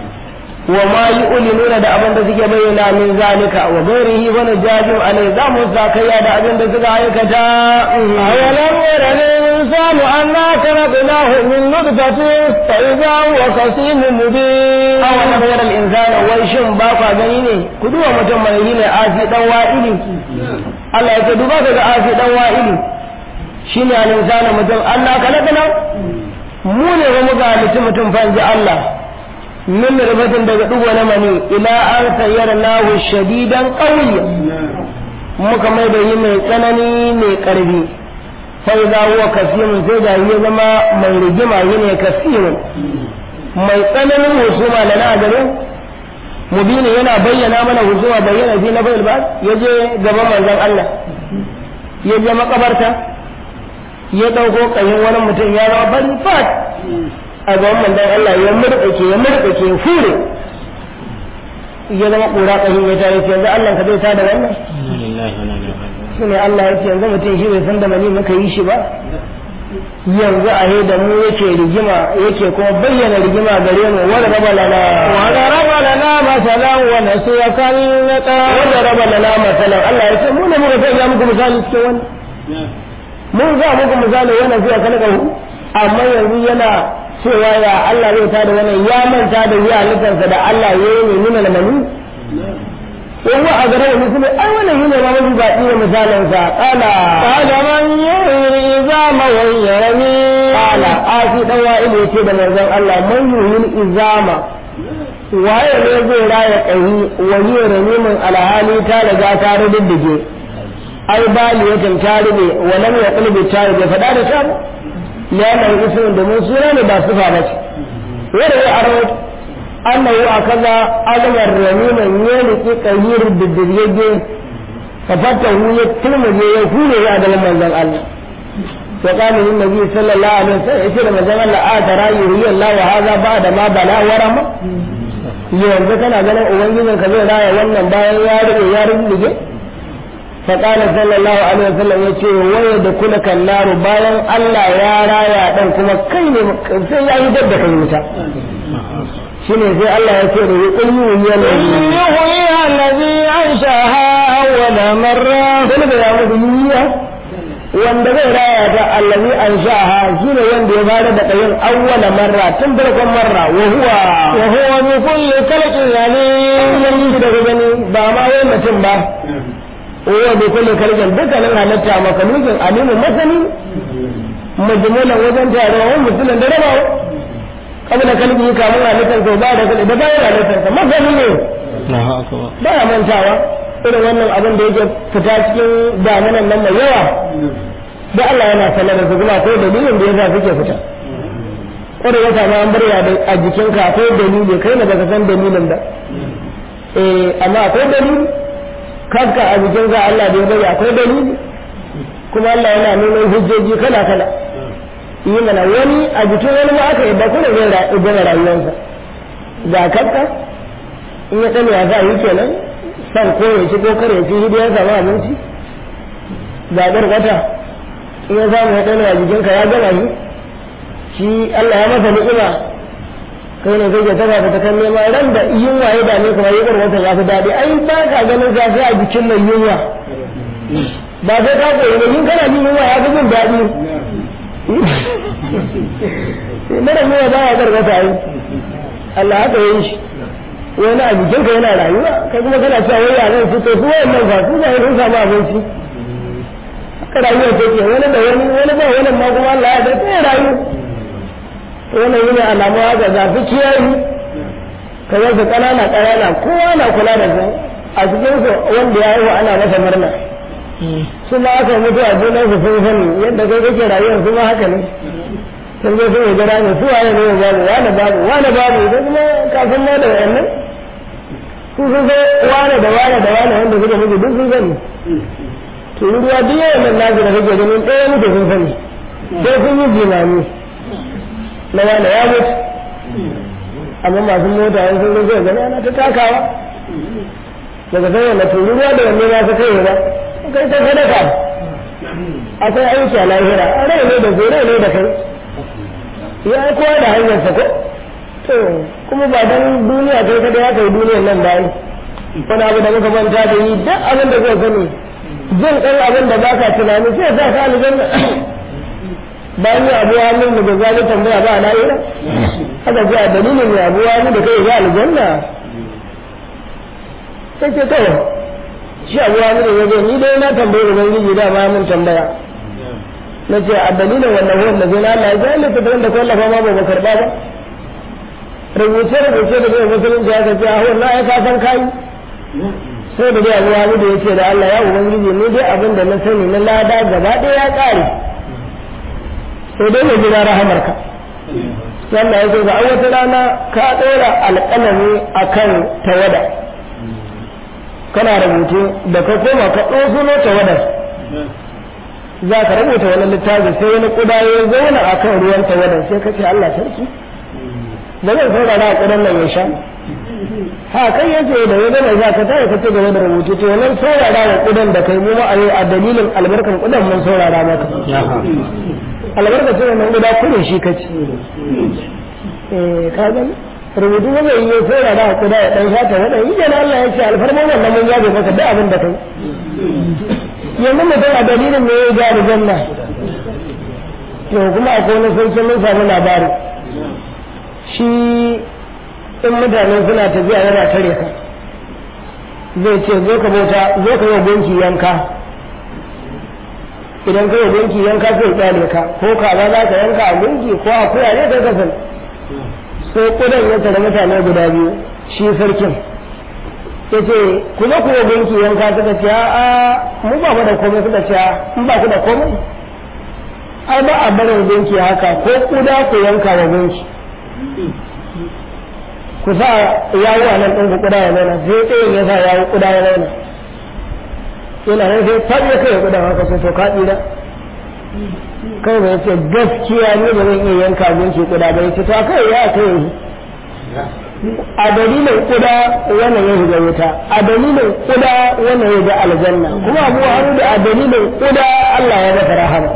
wa ma yu'linuna da abin da suke bayyana min zalika wa ghairihi wa najaju alai za mu zakaya da abin da suka aikata awalam yara الإنسان أنا خلقناه من نطفة فإذا هو خصيم مبين أو نبير الإنسان ويشم باقا جنيني كدوة متمنين آسي دوائلي الله يكدو باقا آسي دوائلي شيني الإنسان متم أنا خلقنا mu ne ba muka halitta mutum fanji Allah min rubatin daga dugo na mani ila an sayyara lahu shadidan qawiyya muka mai da yi mai tsanani mai karfi sai za huwa kasirin sai da ya zama mai rigima yi ne kasirin mai tsananin husuma da na garin mubini yana bayyana mana husuma bayyana fi na bai ba ya je gaban manzon Allah ya je makabarta ya dauko kayin wani mutum ya zama bari fat a gaban manzon Allah ya murɗake ya murɗake ya fure ya zama ƙura ƙahin ya tare yanzu Allah ka zai ta da wannan shi ne Allah ya ce yanzu mutum shi bai san da mani muka yi shi ba yanzu a da mu yake rigima yake kuma bayyana rigima gare mu wanda raba lana wanda raba lana masalan wa nasiya kallata wanda raba lana masalan Allah ya ce mu ne muka sanya muku misali cikin wani mun za muku misali wannan zuwa kalaka amma yanzu yana cewa ya Allah zai tada wannan ya manta da ya halittarsa da Allah ya yi ne nuna mani وهو أقرب مثل أولا هنا ما مجي باقي مثالا قال قال من يحيي العظام وهي رميم قال آسي دوائل يتيب نزل الله من يحيي العظام waye ne zai raya ƙahi wani ramimin alhali ta riga ta rududdige ai baliyatan ta rube walam ya kulbi ta rube faɗa da ta liyanar ismin domin suna ne ba sufa ba ce wanda ya aro annahu akaza azmar ramiman ya riki ƙahir diddirgege fafata hu ya turmuje ya hure ya da manzon Allah to kana yin nabi sallallahu alaihi wasallam yace da manzon Allah a tara yuri Allah wa hadha ba'da ma bala warama yanzu kana ganin ubangijin ka zai raya wannan bayan ya rube ya rubuje fa qala sallallahu alaihi wasallam yace waya da kula kallaru bayan Allah ya raya dan kuma kai ne sai ya yi dabba kai wuta shine sai Allah ya ce da qul yuhyi يحيي الذي أنشأها أول مرة sai da ya mutu yiya wanda zai raya ta allazi an sha'aha shine wanda ya fara da kayin awwala marra tun farkon marra wa huwa وهو بكل خلق عليم yan yi daga gani ba ma wai mutum ba wa bi kulli kaljan dukkanin halatta makalukin alimu masani majmulan wajen tarawon musulun da rabawa kabla kalbi kamun halittar sau ba da kalbi da bayan halittar sa masani ne ba ya mantawa irin wannan abin da yake fita cikin damunan nan mai yawa da Allah yana sanar da su kuma akwai dalilin da yasa suke fita kwarai wata ma an barya da a jikinka akwai dalili kai ne baka san dalilin da eh amma akwai dalili kanka a jikinka Allah da ya bari akwai dalili kuma Allah yana nuna hujjoji kala kala yi mana wani a jikin wani ma aka yadda kuma zai gama rayuwarsa ga kanka in ya tsani ya za yi kenan san ko ya ci ko kar ya ci hidi ya samu abinci zaɓar wata in ya samu ya tsani a jikinka ya gama shi shi Allah ya masa ni'ima kai ne kai ke taba ta kan nema ran da yunwa ya dame kuma ya bar wata ya fi daɗi ai ba ka ganin zafi a jikin mai yunwa ba sai ka koyi ne yin kana jin yunwa ya fi jin daɗi mara yunwa ba ya bar wata ai Allah haka yi shi wani a jikinka yana rayuwa kai kuma kana cewa wai yaran su to su wayannan ba su ba sun samu abinci haka rayuwa take wani da wani wani ba wani ma kuma Allah ya dace rayu wannan yana alamu haka ga fi kiyayi kamar su ƙanana ƙanana kowa na kula da su a cikin su wanda ya haihu ana masa murna su ma aka mutu a junan su sun sani yadda kai kake rayuwar su ma haka ne sun zo sun yi gara ne su waye ne babu wani babu wani babu idan kuma kafin ma da wayannan su sun zo wane da wane da wane wanda suka mutu duk sun sani to ruwa duk yawan nan nasu da kake ganin ɗaya mutu sun sani sai sun yi jimami na wane ya mutu amma masu mota yan sun zai gani ana ta takawa daga sai wanda turu ruwa da wanne ma su kai ba kai ta sadaka akwai aiki a lahira a rai ne da zai rai ne da kai ya yi kowa da hanyar sa ko to kuma ba dan duniya kai kada ya kai duniyar nan ba wani abu da muka manta da yi duk abin da zai sani jin ɗan abin da ba ka tunani sai sa ka aljanna bayan ya abu hannun da zai tambaya ba na ira haka ji a dalilin ya abu hannun da kai ya aljanna sai ce kawai shi abu hannun da ya ni dai na tambayi ubangiji da ma mun tambaya na ce a dalilin wannan wanda zai na Allah ya zai littattafan da kwallafa ma ba ba karɓa ba rubuce rubuce da zai musulunci ya ce a wannan ya kasan kayi sai da dai abu hannun da ya ce da Allah ya ubangiji ni dai abin da na sani na lada gaba ɗaya ya ƙare sai dai mai jira rahamarka wannan ya ce ga wata rana ka ɗora alƙalami a kan tawada kana rubutu da ka koma ka ɗosuno tawadar za ka rubuta wani littafi sai wani ƙuda ya zauna a kan ruwan tawadar sai ka ce Allah sarki da zan saurara a ƙudan nan ya sha ha kai yace da ya gama za ka tare ka ci gaba da rubutu to wannan saurara wa ƙudan da kai mu ma a yau a dalilin albarkan ƙudan mun saurara maka albarkacin wannan guda kudin shi ka ci eh ka gani rubutu ba zai yi sai da kuda ya dan shata wadan yi da Allah ya ce alfarma wannan mun yabe maka duk abin da kai yanzu mutum a dalilin ne ya ga janna to kuma akwai wani sarki mun samu labari shi in mutane suna tafiya yana tare ka zai ce zo ka bauta zo ka yi gunki yanka idan ka yi gunki yanka zai kyale ka ko kaza za ka yanka a gunki ko akuya ne kai kasan sai kudan ya tare mutane guda biyu shi sarkin ya ce ku zo ku yi gunki yanka suka ce a mu ba mu da komai suka ce in ba ku da komai ai ba a barin gunki haka ko kuda ku yanka wa gunki ku sa yawo a nan ɗin ku kuda ya zauna sai tsayin ya sa yawo kuda ya zauna yana nan sai faɗi ya kai kuda haka sai to ka tsira kai bai ce gaskiya ne ba zan iya yanka gunki kuda ba ya ce to kai ya kai a dalilin kuda wannan ya shiga wuta a dalilin kuda wannan ya ga aljanna kuma abu haru da a dalilin kuda Allah ya masa rahama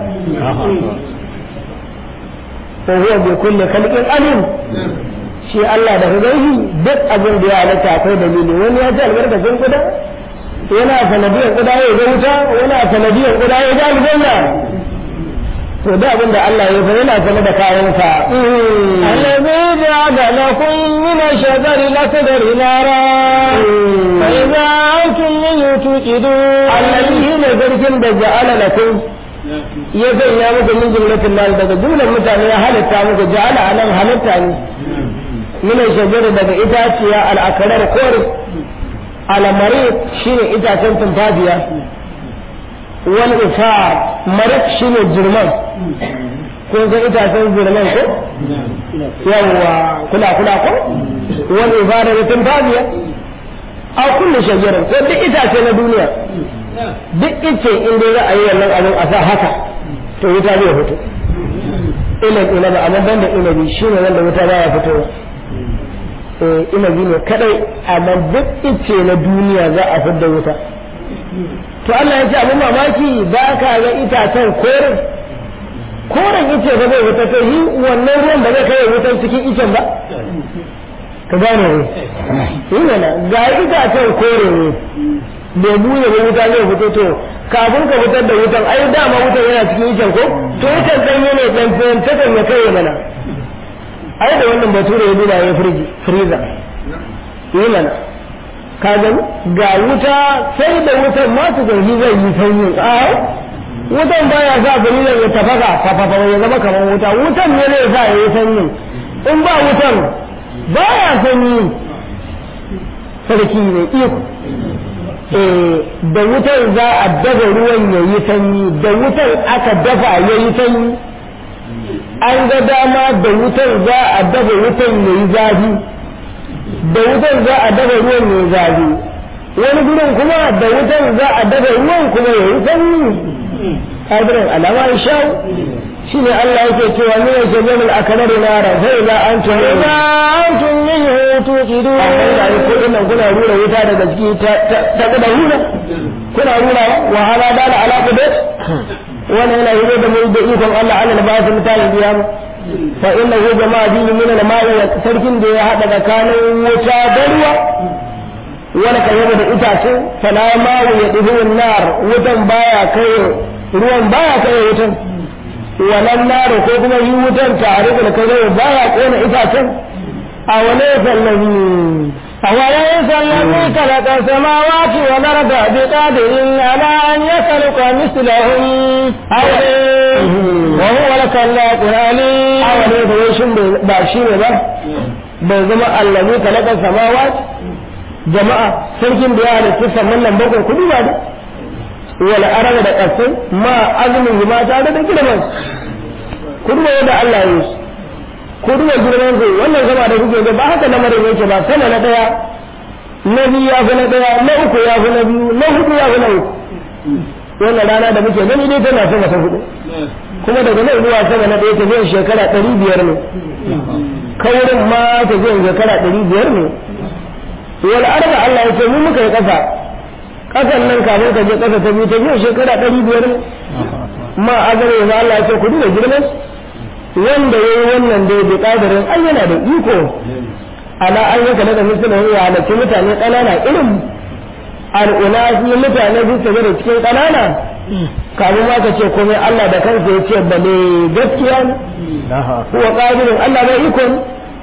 wa huwa bi kulli khalqin alim shi Allah da gaihi duk abin da ya halatta akwai dalili wani ya ji albarkacin kuda yana sanadiyar kuda ya ga wuta yana sanadiyar kuda ya ga aljanna to da abin da Allah ya fa yana sanar da kayansa الذي جعل لكم من الشجر الأخضر نارا فإذا أنتم منه توقدون allazi ne zargin da ja'ala lakum ya sanya muku min jumlatin mal daga jumlar mutane ya halitta muku ja'ala anan halitta ne min shajar daga itaciya al-akrar kor al-mari shine itacen tumfafiya wal isar marik shine jirman kun san itacen jirman ko yawwa kula kula ko wal isar da tumfafiya a kullu shajarar ko duk itace na duniya duk ice in dai za a yi wannan abin a sa haka to wuta zai fito ilan inabi amma ban da inabi shi ne wanda wuta baya fitowa eh inabi ne kadai amma duk ice na duniya za a fidda wuta to Allah ya ce abin mamaki ba ka ga itacen koren koren ice ba zai wuta to yi wannan ruwan ba zai kai wutan cikin icen ba ka gane ne yi mana ga itacen kore ne bai buye ba wuta zai fito to kafin ka fitar da wutan ai dama wutan yana cikin icen ko to icen ɗanye ne ɗan fiyan takan ya kai mana ai da wannan bature ya duba ya firji friza yi mana ka gani ga wuta sai da wutan ma su zargi zai yi sanyi a wutan baya sa firilan ya tafasa fafafa ya zama kamar wuta wutan ne zai sa ya yi sanyi in ba wutan baya sanyi sarki ne iko da wutar za a dafa ruwan ya yi sanyi da wutar aka dafa ya yi sanyi an ga dama da wutar za a dafa wutar ya yi zafi da wutar za a dafa ruwan ya yi zafi wani gurin kuma da wutar za a dafa ruwan kuma ya yi sanyi kadirin alama ya sha shi ne Allah yake cewa ni ya shagar al'akarar nara sai za an tuni إذا أنتم منه توقدون amma da ko dinnan kuna rura wuta daga ciki ta ta da hura kuna rura wa hala da ala ala qudat wannan yana yi da mai da ikon Allah ala da basu mutane biya mu fa innahu jama'a bi min al ma'i wa sarkin da ya hada tsakanin wuta da ruwa wani kayyaba da itace fala ma'u ya dibu nar wutan baya kai ruwan baya kai wutan wannan nar ko kuma yi wutan tare da kai baya kona itacen a wani sallabi أوليس الذي خلق السماوات والأرض بقادر على أن يخلق مثلهم وهو الخلاق العليم awa ne da yashin ba shi ne ba bai zama allazi kalakar samawa jama'a sarkin da ya halitta sannan nan bakwai kudu ba da wala araba da ƙasai ma azumin ma tare da girman kudu ba da Allah ya yi kudu da girman su wannan sama da kuke ga ba haka lamarin yake ba sama na daya na biyu ya fi na daya na uku ya fi na biyu na hudu ya fi na uku wannan rana da muke gani dai tana sama ta hudu kuma daga nan zuwa sama na ɗaya tafiyar shekara ɗari biyar ne kaurin ma tafiyar shekara ɗari biyar ne wal arba Allah ya ce mu muka yi ƙasa ƙasan nan kafin ka je ƙasa ta biyu tafiyar shekara ɗari biyar ne ma azare ya Allah ya ce ku duba girman wanda ya yi wannan dai da ƙadarin ai yana da iko ala an yanka daga misalin ya halarci mutane ƙanana irin al'una su mutane su tafi da cikin ƙanana kafin ma ka ce komai Allah da kansa ya ce bale gaskiya ne kuwa ƙadirin Allah bai iko ne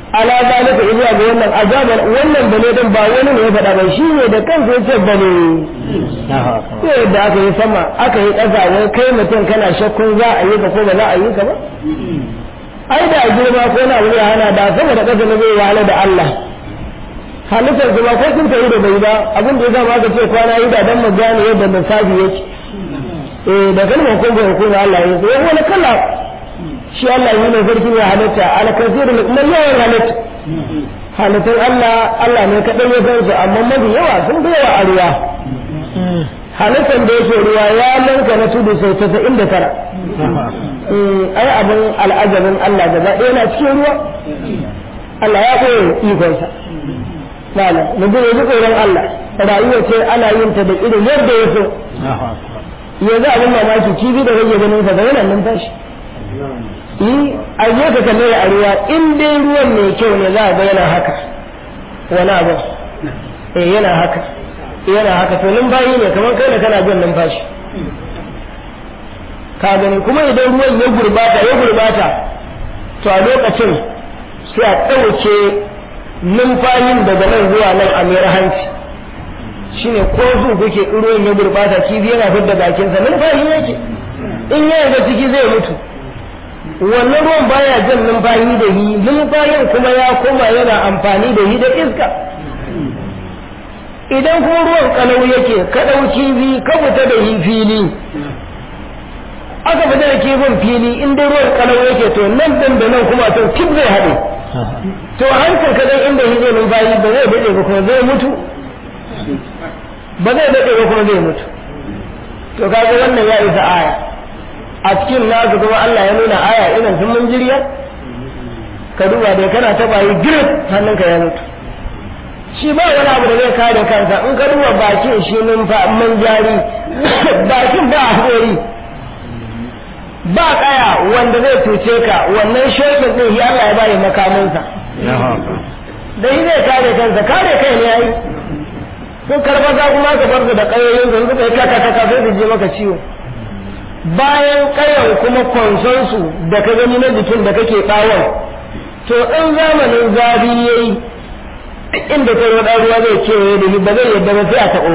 ala zalika zuwa ga wannan azaban wannan bane din ba wani ne ya faɗa ba shi ne da kansa ya ce bane sai da aka yi sama aka yi ƙasa wai kai mutum kana shakkun za a yi ka ko ba za a yi ka ba ai da girma ko na wuri hana da sama da ƙasa na zai wahala da Allah halittar kuma ko sun tayi da bai ba abin da ya zama aka ce kwana yi da dan mu gane yadda lissafi yake eh da kalmar kun ga hukuma Allah ya yi wani kala shi Allah yi ne sarki ya halitta alkasiru na yawan halitta halittun Allah Allah ne kaɗai ya san su amma mafi yawa sun fi yawa a ruwa halittar da yake ruwa ya lanka na tudu sau tasa'in da tara ai abin al'ajabin Allah gaba ɗaya na cikin ruwa Allah ya koyi ikonsa malam mutum ya ji tsoron Allah rayuwa ce ana yin ta da irin yadda ya so yanzu abin mamaki kifi da rage ganin sa da yana numfashi yi a je ka kalle a ruwa in dai ruwan mai kyau ne za a ga yana haka wani abu eh yana haka yana haka to numfashi ne kamar kai da kana jin numfashi ka gani kuma idan ruwan ya gurbata ya gurbata to a lokacin sai a ɗauke numfashin daga nan zuwa nan a mayar hanci shine ko su kuke ruwan ya gurbata kifi yana fidda bakinsa numfashi yake in ya ga ciki zai mutu wannan ruwan baya jan numfashi da hi numfashin kuma ya koma yana amfani da hi da iska idan kuma ruwan kalau yake ka ɗauki bi ka fita da hi fili aka fita da kifin fili in dai ruwan kalau yake to nan din da nan kuma to kif zai haɗe to hankal ka dan inda hi zai numfashi ba zai daɗe ba kuma zai mutu ba zai daɗe ba kuma zai mutu to kaga wannan ya isa aya a cikin nasu kuma Allah ya nuna aya irin sun mun jirya ka duba dai kana taba yi girip hannunka ya mutu shi ba wani abu da zai kare kansa in ka duba bakin shi numfa man jari bakin ba haƙori ba kaya wanda zai cuce ka wannan shokin din shi Allah ya bayi makaminsa da shi zai kare kansa kare kai ne yayi sun karba za kuma ka bar da kayoyin su suka yi kaka kaka sai su je maka ciwo bayan kayan kuma konsonsu da ka gani na jikin da kake bawon to in zamanin zafi yayi inda kai wada ruwa zai kewaye da ba zai yadda ba sai a taɓo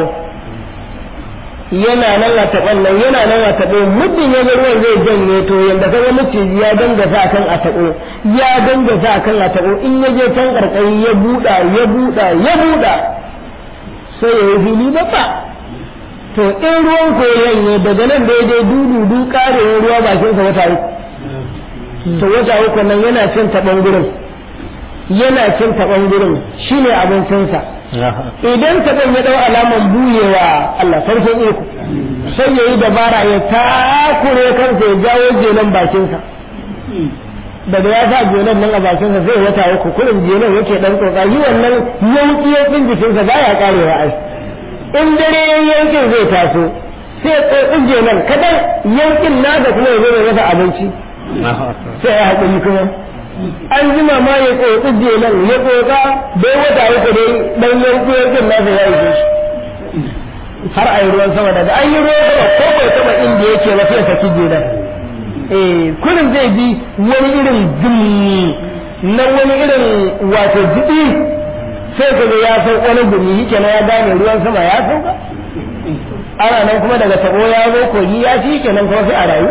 yana nan a taɓon nan yana nan a taɓo muddin ya ruwan zai janye to yanda ka ga maciji ya danga sa kan a taɓo ya danga sa kan a taɓo in ya je can karkari ya buɗa ya buɗa ya buɗa sai ya yi fili babba to in ruwan koyon ne daga nan daidai dudu karewar ruwa bakinsa wata uku to wata uku nan yana cin taɓon gurin yana cin taɓon gurin shine abincinsa idan taɓon ya ɗau alaman buyewa Allah sarkin iko sai ya yi dabara ya takure kansa ya jawo jelan bakinsa daga ya sa jelan nan a bakinsa zai wata uku kurin jelan yake ɗan tsotsa yi wannan yanki yankin jikinsa baya karewa ai in dare yankin zai taso sai tsotsin jelan kadan yankin nasa kuma ya zo ya masa abinci sai ya haƙuri kuma an jima ma ya tsotsi jelan ya tsotsa bai wata uku dai dan yanki yankin nasa ya yi shi har a yi ruwan sama daga an yi ruwan sama ko bai taba inda yake ba sai saki jelan eh kurin zai bi wani irin gumi na wani irin wato jiɗi sai ka ga ya san wani gumi yake na ya gane ruwan sama ya sauka ana nan kuma daga tabo ya zo kogi ya ci kenan kuma sai a rayu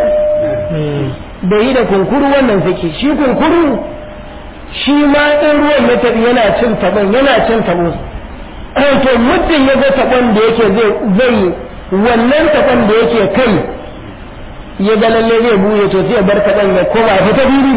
da yi da kunkuru wannan suke shi kunkuru shi ma in ruwan ya tabi yana cin tabon yana cin tabo to muddin ya ga tabon da yake zai zai wannan tabon da yake kai ya ga lalle zai buye to sai ya bar tabon ya koma ya fita biri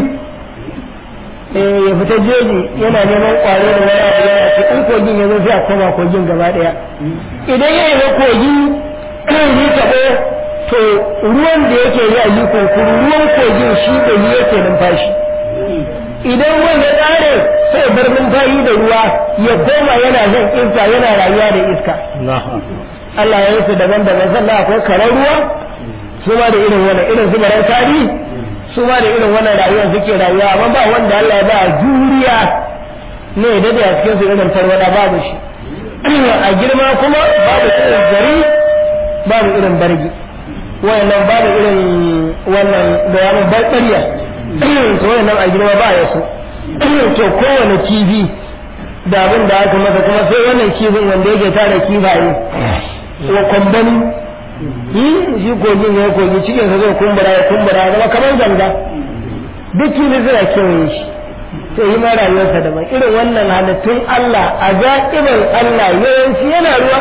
ya fita jeji yana neman kwaro da wani abu yana ce in kogin ya zo sai a koma kogin gaba daya idan ya yi kogi yi taɓo to ruwan da yake yi a yi kunkuru ruwan kogin shi da yi yake numfashi idan ruwan ya ƙare sai bar numfashi da ruwa ya koma yana zan iska yana rayuwa da iska Allah ya yi su daban-daban sannan akwai karar ruwa su ma da irin wannan irin su maran tarihi su ma da irin wannan rayuwar suke rayuwa amma ba wanda Allah ya ba juriya ne da da cikin su irin tarwada babu shi a girma kuma babu irin gari babu irin bargi wayannan babu irin wannan da ya bar ƙarya to wayannan a girma ba ya so to kowane kifi da abin da aka masa kuma sai wannan kifin wanda yake tara kifaye wa kwambani yi shi kogin ya kogi cikin sa zai kumbura ya kumbura ya zama kamar ganga duk kifi suna kewaye shi to yi ma rayuwarsa daban irin wannan halittun Allah a zaƙibar Allah yawanci yana ruwa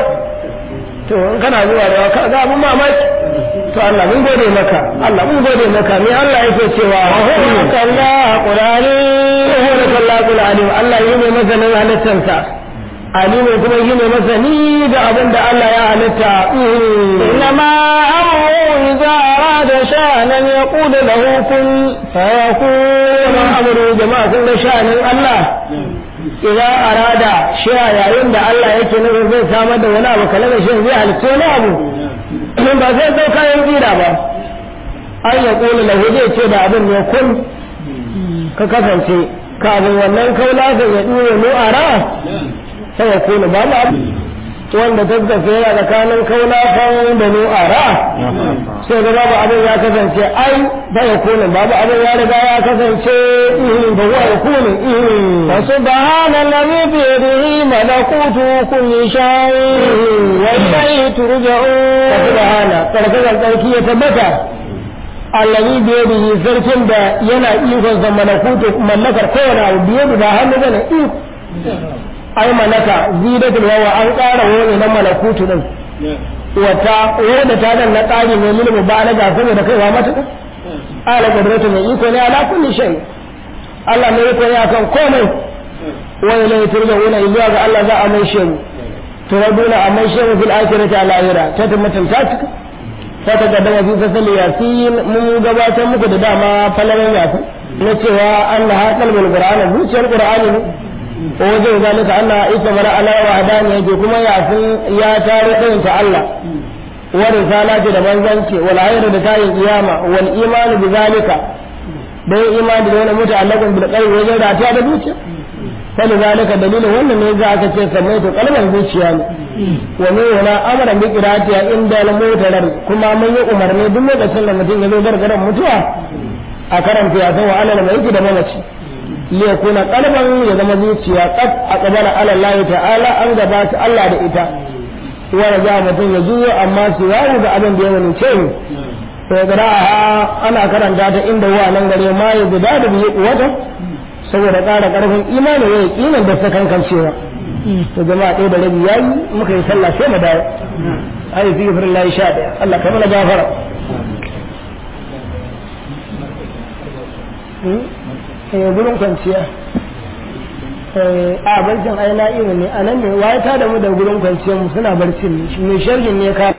to in kana zuwa ruwa ka ga abin mamaki to Allah mun gode maka Allah mun gode maka me Allah yake cewa kalla qurani wa kalla qurani Allah yi ne masanin halittarsa alimu kuma yi ne masani da abin da Allah ya halitta إنما أمره إذا أراد شأنا يقول له كن فيكون kuma amuru jama'a kun ga sha'anin Allah idan arada shi a yayin da Allah yake nufin zai samar da wani abu kalar shi zai halitta wani abu ba zai zo kayan tsira ba an ya kula lahu zai ce da abin ne kun ka kasance kafin wannan kaula ka ya dure mu ara sai ya kula ba ma wanda tattafe yana tsakanin kaula kan da mu ara sai ga babu abin ya kasance ai ba ya kula babu abin ya riga ya kasance ba wa ya kula فسبحان الذي بيده ملكوت كل شيء وإليه ترجعون subhana karkar tsarki ya tabbata allazi biye da yi sarkin da yana ikon sa malakutu mallakar kowane abu biye da ba hannu bane iko ai malaka zidatul yawa an ƙara wani na malakutu din wata wanda ta dan na ƙari ne lil mubalaga saboda kaiwa mata ala qudratu mai iko ne ala kulli shay Allah ne iko ne akan komai wa ilayhi turja'una illa ga Allah za a mai shi turaduna a mai shi fil akhirati al akhira ta tabbatar ta cika ta takaddama fi fasali yasin mun gabatar muku da dama falalan yasin na cewa Allah ha kalbul qur'ani zuciyar qur'ani ne ko wajen zalika Allah ita mara ala wa hadani yake kuma yasin ya tare ɗayin ta Allah wa risalati da manzanci wal ayru da tayin kiyama wal imanu bi zalika da yin imani da wani muta'allaqun bil qalbi wajen ratiya da zuciya fali zalika dalilin wannan ne za aka ce sammai to kalmar zuciya ne wa mai wala amara bi qiratiya inda al mutarar kuma mun yi umarni duk lokacin da mutum ya zo gargaran mutuwa a karanta ya san wa alal mai da mamaci li yakuna qalban ya zama zuciya qad aqbala ala Allah ta'ala an gabata Allah da ita wa raja mutum ya juyo amma su yawo da abin da ya wani ce to gara ana karanta ta inda wa nan gare ma ya guda da biyu wata saboda ƙara ƙarfin imani ya yi da ta kankancewa to jama'a ɗaya da rabi yayi muka yi sallah sai mu dawo ayi fi firin layi sha ɗaya Allah ka mana gafara eh gurin kwanciya a barcin ai na ne a nan ne waye ta da mu da gurin kwanciyar mu suna barcin ne mai sharhin ne ka